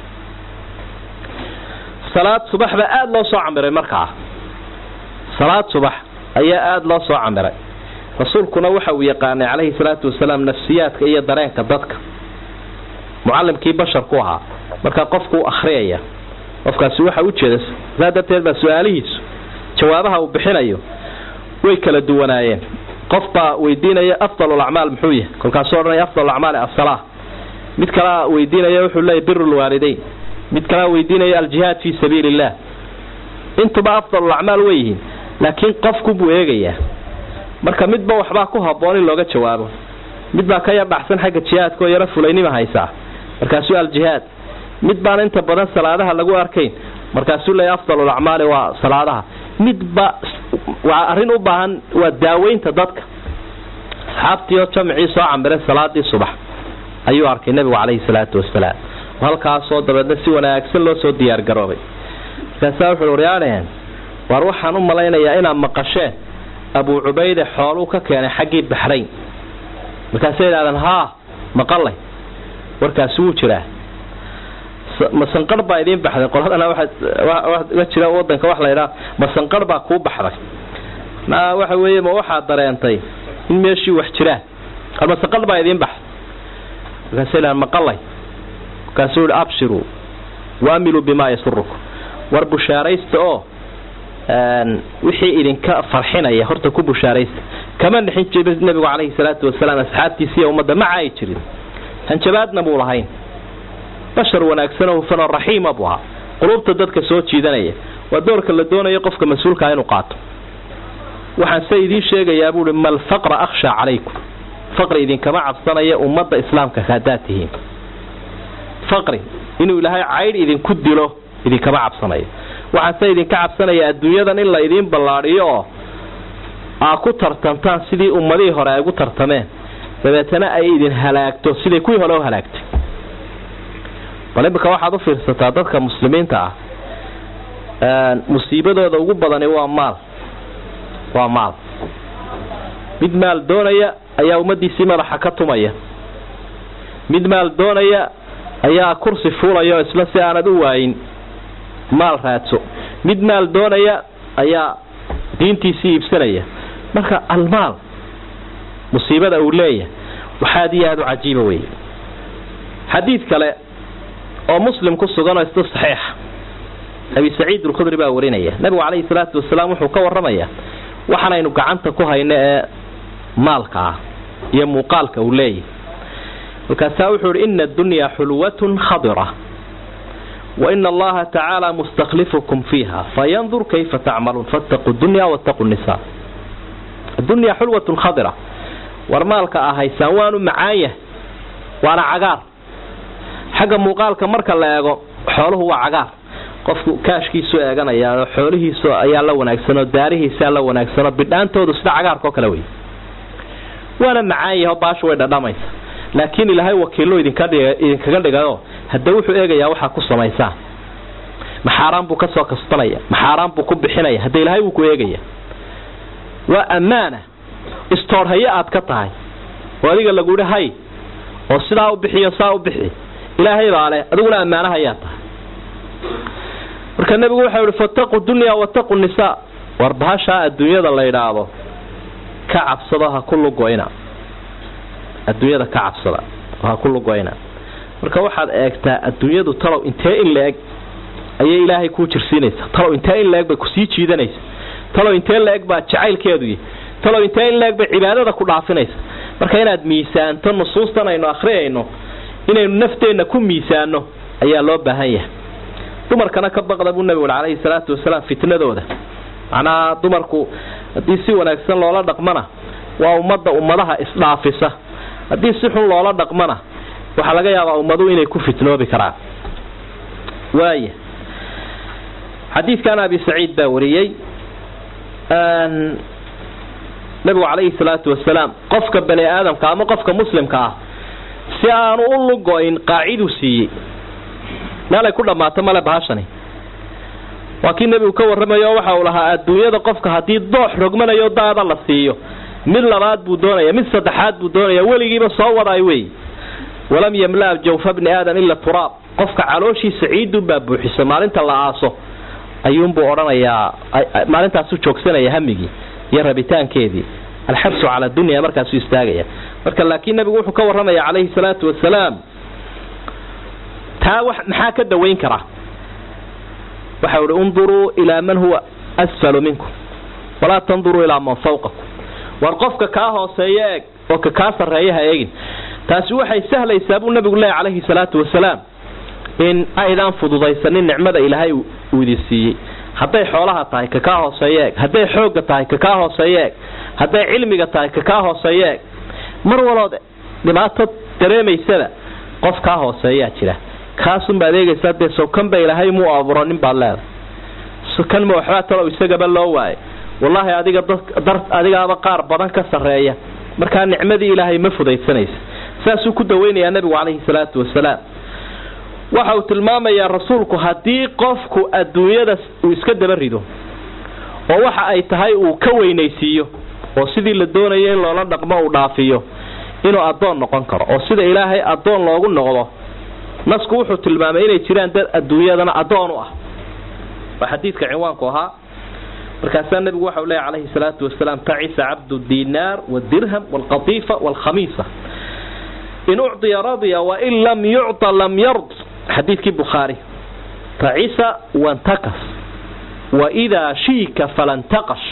salaad subax baa aada loo soo camiray markaa salaad subax ayaa aada loo soo camiray rasuulkuna waxa uu yaqaanay calayhi salaatu wasalaam nafsiyaadka iyo dareenka dadka mucallimkii basharku ahaa markaa qofku u akhriyaya qofkaasi waxa ujeeda saa darteed baa su-aalihiisu jawaabaha uu bixinayo way kala duwanaayeen qof baa weydiinaya afdal acmaal muxuu yahay kolkaasuu odhanaya afdal acmaali asala mid kalea weydiinaya wuxuu leeyahy biru lwaalidayn mid kalea weydiinaya aljihaad fii sabiili illah intuba afdal acmaal way yihiin laakiin qofku buu eegayaa marka midba waxbaa ku haboon in looga jawaabo mid baa ka yar dhacsan xagga jihaadka oo yaro fulaynima haysaa markaasuu aljihaad mid baan inta badan salaadaha lagu arkayn markaasuu leeyahy afdal acmaali waa salaadaha midba waa arrin u baahan waa daaweynta dadka asxaabtii oo jamcii soo camiray salaadii subax ayuu arkay nebigu calayhi salaatu wasalaam halkaasoo dabeedna si wanaagsan loo soo diyaargaroobay markaasaa wuxuu waryaadhaheen waar waxaan u malaynayaa inaad maqasheen abuu cubayde xooluu ka keenay xaggii baxrayn markaasay idhahdeen haa maqalay warkaasi wuu jiraa masanqar baa idiin baxday qoladana waa jira wadanka wax laydhaa masanqar baa kuu baxday na waxa weeye ma waxaad dareentay in meeshii wax jiraan ar masanqar baa idiin baxday markaasay idhahdeen maqalay markaasuu yihi abshiruu waamiluu bimaa yasurukum war bushaaraysta oo wixii idinka farxinaya horta ku bushaaraysta kama dhixin jirin nebigu calayhi salaatu wasalaam asxaabtiisiiyo ummadda maca ay jirin hanjabaadna buu lahayn bashar wanaagsanoo hufanoo raxiima buu ahaa qulubta dadka soo jiidanaya waa doorka la doonayo qofka mas-uulkaa inuu qaato waxaan se idiin sheegayaa buuhi mal faqra akhshaa calaykum faqri idinkama cabsanaya ummadda islaamka haddaad tihiin faqri inuu ilaahay caydh idinku dilo idinkama cabsanayo waxaan se idinka cabsanaya adduunyadan in la idiin ballaadhiyo oo aa ku tartantaan sidii ummadihii hore ay ugu tartameen dabeetana ay idin halaagto siday kuwii hore u halaagtay bal imika waxaad u fiirsataa dadka muslimiinta ah musiibadooda ugu badani waa maal waa maal mid maal doonaya ayaa ummadiisii madaxa ka tumaya mid maal doonaya ayaa kursi fuulaya oo isla si aanad u waayin maal raadso mid maal doonaya ayaa diintiisii iibsanaya marka almaal musiibada uu leeyahay waxaad iyo aada u cajiiba wey xadiid kale oo muslim ku sugan oo isna saxiixa abi saciid alkhudri baa warinaya nabigu calayhi salaatu wasalaam wuxuu ka warramayaa waxaanaynu gacanta ku hayno ee maalka ah iyo muuqaalka uu leeyahay markaasaa wuxuu ihi ina addunyaa xulwatun khadira wa ina allaha tacaala mustaklifukum fiiha fayandur kayfa tacmaluun fattaquu dunya wattaquu nisa addunyaa xulwatun khadira war maalka ah haysaan waanu macaan yahay waana cagaar xagga muuqaalka marka la eego xooluhu waa cagaar qofku kaashkiisu eeganaya oo xoolihiisu ayaa la wanaagsan oo daarihiisaa la wanaagsan oo bidhaantoodu sida cagaarka oo kale wey waana macaan yaho baashu way dhadhamaysa laakiin ilaahay wakiillo idinka dhiga idinkaga dhigayo hadda wuxuu eegayaa waxaa ku samaysaan ma xaaraan buu ka soo kasbanaya ma xaaraan buu ku bixinaya hadda ilaahay wuu ku eegaya waa ammaana istoorhaye aad ka tahay oo adiga lagu yidhi hay oo sidaa u bixiyo saa u bixi ilaahay baa leh adiguna ammaanahayaa tahay marka nebigu waxau yihi fataqu dunya wataqu nisaa war bahashaa adduunyada la yidhaahdo ka cabsado ha ku lugoyna adduunyada ka cabsada ha ku lugoyna marka waxaad eegtaa adduunyadu talow intee in la-eg ayay ilaahay kuu jirsiinaysaa talow intee in la-eg bay kusii jiidanaysa talow intee la-eg baa jacaylkeedu yahy talow intee in la-eg bay cibaadada ku dhaafinaysa marka inaad miisaanto nusuustan aynu akhriyayno inaynu nafteenna ku miisaano ayaa loo baahan yahay dumarkana ka baqda buu nebigu calayhi salaatu wasalaam fitnadooda macnaha dumarku haddii si wanaagsan loola dhaqmana waa ummadda ummadaha isdhaafisa haddii si xun loola dhaqmana waxaa laga yaabaa ummadu inay ku fitnoobi karaan waaya xadiidkan abi saciid baa wariyey nabigu calayhi salaatu wasalaam qofka bani aadamka ama qofka muslimka ah si aanu u lugoyn qaaciduu siiyey meelay ku dhammaato male bahashani waa kii nebigu ka warramayo waxa uu lahaa adduunyada qofka haddii doox rogmanayo daada la siiyo mid labaad buu doonaya mid saddexaad buu doonaya weligiiba soo wadaay wey walam yamla jawfa bni aadam ila turaab qofka calooshiisa ciidunbaa buuxiso maalinta la aaso ayuunbuu odhanayaa maalintaasu joogsanaya hamigii iyo rabitaankeedii alxabsu cala dunya markaasuu istaagaya marka laakiin nabigu wuxuu ka warramaya calayhi salaatu wasalaam taa maxaa ka dawayn kara waxa uhi unduruu ilaa man huwa asfalu minkum walaa tanduruu ilaa man fawqakum war qofka kaa hooseeya eeg oo ka kaa sarreeya ha eegin taasi waxay sahlaysaa buu nabigu leeya calayhi salaatu wasalaam in aydaan fududaysanin nicmada ilaahay uu idin siiyey hadday xoolaha tahay ka kaa hooseeya eeg hadday xoogga tahay ka kaa hooseeya eeg hadday cilmiga tahay ka kaa hooseeya eeg mar walood dhibaato dareemaysada qof kaa hooseeyaa jira kaasunbaad eegaysaa dee sawkanba ilaahay muu abuuranin baad leedahay kan ma waxbaa talow isagaba loo waayo wallaahi adiga dar adigaaba qaar badan ka sarreeya markaa nicmadii ilaahay ma fudaysanaysa saasuu ku daweynayaa nabigu calayhi salaatu wasalaam waxa uu tilmaamayaa rasuulku haddii qofku adduunyada uu iska daba rido oo waxa ay tahay uu ka weynaysiiyo oo sidii la doonayo in loola dhaqmo uu dhaafiyo inuu addoon noqon karo oo sida ilaahay addoon loogu noqdo nasku wuxuu tilmaamay inay jiraan dad adduunyadana addoon u ah waa xadiidka cinwaanku ahaa markaasaa nabigu waxa u leeya calayhi salaatu wasalaam tacisa cabdu dinaar wadirham walqatiifa walkhamiisa in ucdiya radya wain lam yucطa lam yard xadiidkii bukhaari tacisa wantakas waidaa shiika falantaqash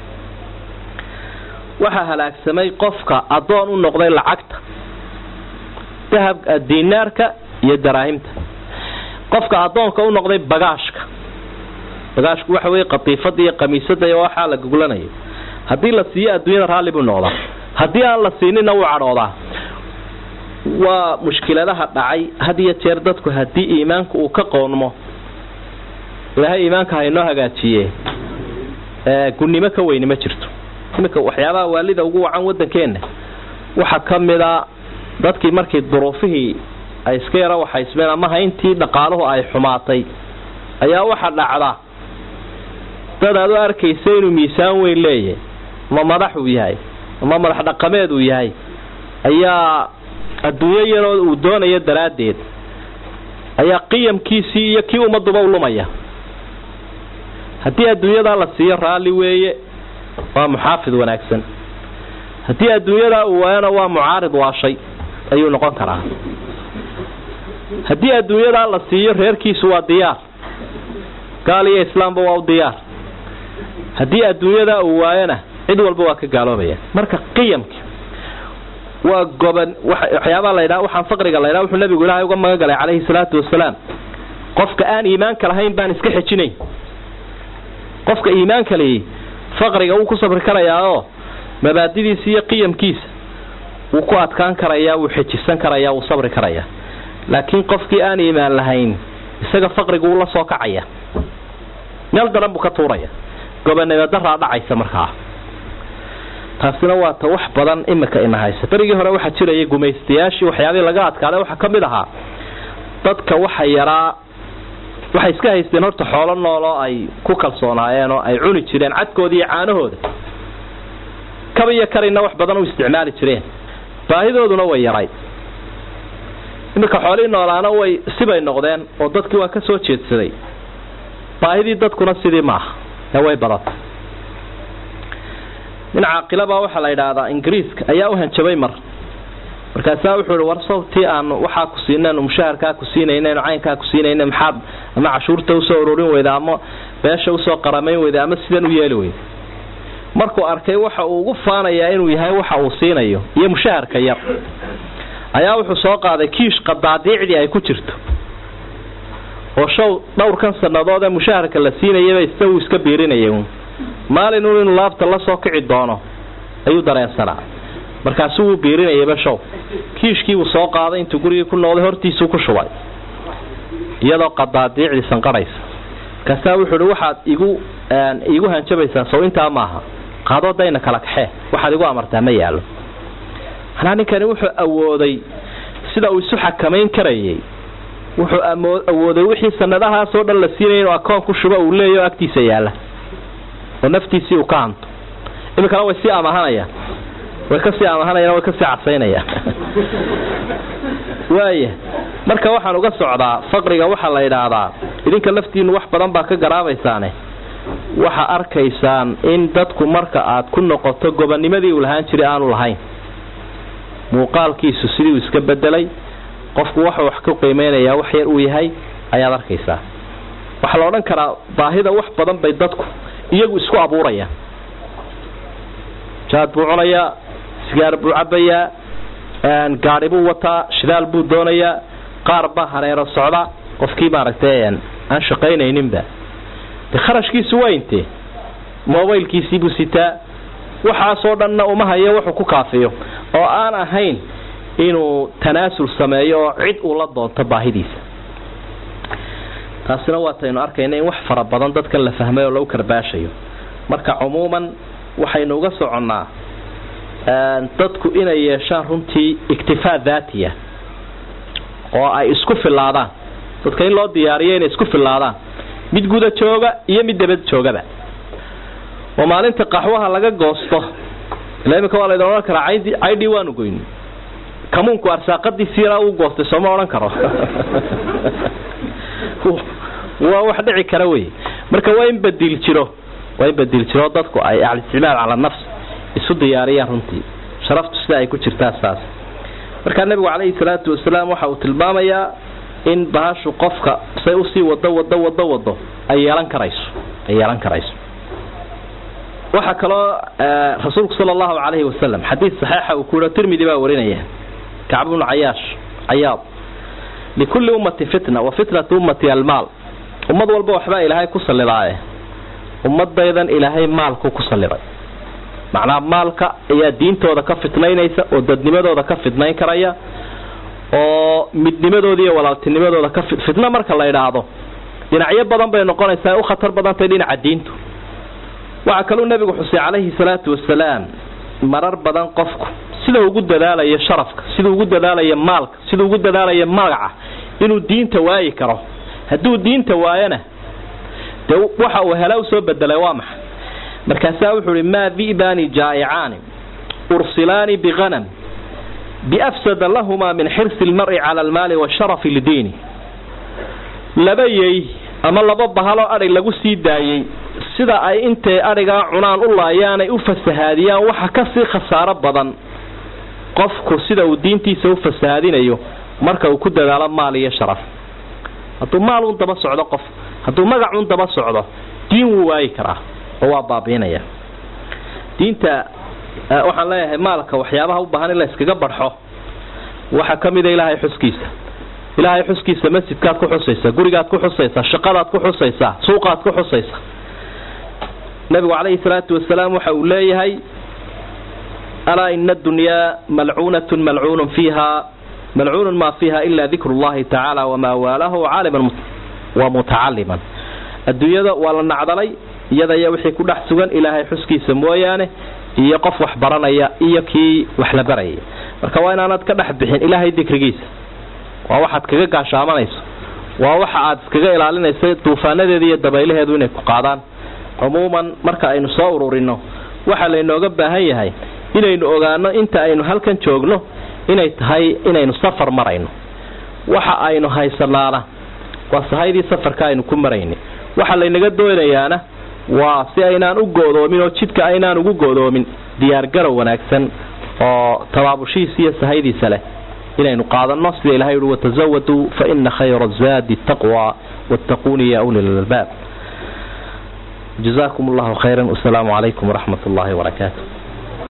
waxaa halaagsamay qofka addoon u noqday lacagta dahab dinaarka iyo daraahimta qofka addoonka u noqday bagaashka bagaashku waxa weye qatiifada iyo kamiisada iyo waxaa la goglanayo haddii la siiyo adduunyada raalli buu noqdaa haddii aan la siinina wuu cadhoodaa waa mushkiladaha dhacay had iyo jeer dadku haddii iimaanku uu ka qoonmo ilaahay iimaanka haynoo hagaajiye gunnimo ka weyni ma jirto iminka waxyaabaha waalida ugu wacan waddankeenna waxaa ka mida dadkii markii duruufihii ay iska yaro waxaysmeen ama hayntii dhaqaaluhu ay xumaatay ayaa waxa dhacda dad aad u arkaysa inuu miisaan weyn leeyahay ama madax uu yahay ama madax dhaqameed uu yahay ayaa adduunyo yaroo uu doonayo daraaddeed ayaa qiyamkiisii iyo kii ummaduba u lumaya haddii adduunyadaa la siiyo raalli weeye waa muxaafid wanaagsan haddii adduunyadaa uu waayana waa mucaarid waashay ayuu noqon karaa haddii adduunyadaa la siiyo reerkiisu waa diyaar gaal iyo islaamba waa u diyaar haddii adduunyadaa uu waayona cid walba waa ka gaaloobaya marka qiyamka waa goban waxyaabaa laydhaa waxaan faqriga laydhaa wuxuu nabigu ilaahay uga magan galay calayhi salaatu wasalaam qofka aan iimaanka lahayn baan iska xejinayn qofka iimaanka leeyay faqriga wuu ku sabri karayaa oo mabaadidiisa iyo qiyamkiisa wuu ku adkaan karayaa wuu xejisan karayaa wuu sabri karayaa laakiin qofkii aan iimaan lahayn isaga faqrigu wuu la soo kacaya meel daran buu ka tuuraya gobonimo daraa dhacaysa markaa taasina waa ta wax badan imika ina haysa berigii hore waxaa jiraya gumaystayaashii waxyaabihii laga adkaaday waxaa ka mid ahaa dadka waxa yaraa waxay iska haysteen horta xoolo nool oo ay ku kalsoonaayeen oo ay cuni jireen cadkooda iyo caanahooda kaba iyo karina wax badan u isticmaali jireen baahidooduna way yaray iminka xoolihii noolaana way sibay noqdeen oo dadkii waa ka soo jeedsaday baahidii dadkuna sidii maaha ee way badatay nin caaqilabaa waxaa la yidhaahdaa ingiriiska ayaa u hanjabay mar markaasaa wuxuu ihi war sababtii aanu waxaa ku siinaynu mushaharkaa ku siinaynaenu caynkaa ku siinayna maxaad ama cashuurta usoo ururin weyda ama beesha usoo qaramayn weyda ama sidan u yeeli weyda markuu arkay waxa uu ugu faanayaa inuu yahay waxa uu siinayo iyo mushaharka yar ayaa wuxuu soo qaaday kiish qadaadiicdii ay ku jirto oo show dhowrkan sannadood ee mushaharka la siinayaba ista uu iska biirinayay maalinun inuu laabta la soo kici doono ayuu dareensanaa markaasuu wuu biirinayaba show kiishkiibuu soo qaaday intuu gurigii ku noqday hortiisuu ku shubay iyadoo qadaadiicdii sanqadhaysa markaasaa wuxuu ihi waxaad igu iigu hanjabaysaa sow intaa maaha qaadoo dayna kala kaxee waxaad igu amartaa ma yaallo manaa ninkani wuxuu awooday sida uu isu xakamayn karayay wuxuu awooday wixii sanadahaasoo dhan la siinaya inuu akoon ku shubo uu leeyahy oo agtiisa yaalla oo naftiisii uu ka hanto iminkana way sii amahanayaan way kasii amahanayaan way kasii cadsaynayaan waaya marka waxaan uga socdaa faqriga waxaa la yidhaahdaa idinka laftiinu wax badan baa ka garaabaysaane waxa arkaysaan in dadku marka aad ku noqoto gobonimadii uu lahaan jiray aanu lahayn muuqaalkiisu sidii uu iska bedelay qofku waxuu wax ku qiimeynayaa wax yar uu yahay ayaad arkaysaa waxaa la odhan karaa baahida wax badan bay dadku iyagu isku abuurayaan jaad buu cunayaa sigaar buu cabayaa gaadhi buu wataa shidaal buu doonayaa qaar baa hareero socda qofkii maaragtay aan shaqaynayninba de kharashkiisu waa intee mobaylkiisiibuu sitaa waxaasoo dhanna uma hayo wuxuu ku kaafiyo oo aan ahayn inuu tanaasul sameeyo oo cid uu la doonto baahidiisa taasina waataynu arkayna in wax fara badan dadkan la fahmay oo lagu karbaashayo marka cumuuman waxaynu uga soconnaa dadku inay yeeshaan runtii iktifaa daatiya oo ay isku filaadaan dadka in loo diyaariyo inay isku filaadaan mid guda jooga iyo mid dabad joogaba oo maalinta qaxwaha laga goosto ila iminka waa laydin odhan karaa caydhii waanu goyn kamuunku arsaaqadiisi yaraa uu goostay sooma odhan karo waa wax dhici kara wey marka waa in badiil jiro waa in badiil jiro dadku ay alisticmaal cala nafs isu diyaariyaan runtii sharaftu sida ay ku jirtaa saas markaa nabigu calayhi salaatu wasalaam waxa uu tilmaamayaa in bahashu qofka say usii wado wado wado wado ay yeelan karayso ay yeelan karayso waxaa kaloo rasuulku sala allahu calayhi wasalam xadiid saxiixa uu ku yihi tirmidi baa warinaya kacb bnu cayaash cayaad likulli ummati fitna wa fitnatu ummati almaal ummad walba waxbaa ilaahay ku sallidaaye ummadaydan ilaahay maalku ku salliday macnaha maalka ayaa diintooda ka fitnaynaysa oo dadnimadooda ka fitnayn karaya oo midnimadooda iyo walaaltinimadooda ka fitno marka la idhaahdo dhinacyo badan bay noqonaysaa u khatar badantay dhinaca diintu waxaa kaluu nabigu xusay calayhi salaatu wasalaam marar badan qofku sida ugu dadaalayo sharafka siduu ugu dadaalayo maalka siduu ugu dadaalayo magaca inuu diinta waayi karo hadduu diinta waayona dee waxa uu hela usoo bedelay waa maxay markaasaa wuxuu ihi maa di'baani jaa'icaani ursilaani bihanam biafsada lahumaa min xirsi lmar'i cala almaali washarafi lidiini laba yey ama laba bahaloo adhig lagu sii daayey sida ay intay adhigaa cunaan u laayaanay u fasahaadiyaan waxa kasii khasaaro badan qofku sida uu diintiisa u fasahaadinayo marka uu ku dadaalo maal iyo sharaf hadduu maal un daba socdo qof hadduu magac un daba socdo diin wuu waayi karaa oo waa baabiinaya diinta waxaan leeyahay maalka waxyaabaha u baahan in la iskaga barxo waxaa ka mida ilaahay xuskiisa ilaahay xuskiisa masjidkaad ku xusaysaa gurigaad ku xusaysaa shaqadaad ku xusaysaa suuqaad ku xusaysaa nabigu calayhi salaatu wasalaam waxa uu leeyahay alaa ina addunyaa malcuunatun malcuunun fiiha malcuunun maa fiiha ila dikru llahi tacaala wamaa waalahu caaliman wa mutacaliman adduunyada waa la nacdalay iyada iyo wixii ku dhex sugan ilaahay xuskiisa mooyaane iyo qof wax baranaya iyo kii wax la barayay marka waa inaanad ka dhex bixin ilaahay dikrigiisa waa waxaad kaga gaashaamanayso waa waxa aad iskaga ilaalinaysa duufaanadeeda iyo dabaylaheedu inay ku qaadaan cumuuman marka aynu soo ururino waxaa laynooga baahan yahay inaynu ogaano inta aynu halkan joogno inay tahay inaynu safar marayno waxa aynu haysanaana waa sahaydii safarka aynu ku marayni waxa laynaga doonayaana waa si aynaan u go'doomin oo jidka aynaan ugu go'doomin diyaargarow wanaagsan oo tabaabushihiisa iyo sahaydiisa leh inaynu qaadanno sida ilahay uhi watazawaduu fa ina khayra zaadi taqwa wattaquuni ya uli lalbaab jazakum allahu khayra wasalaamu calaykum waraxmat ullahi wabarakaatu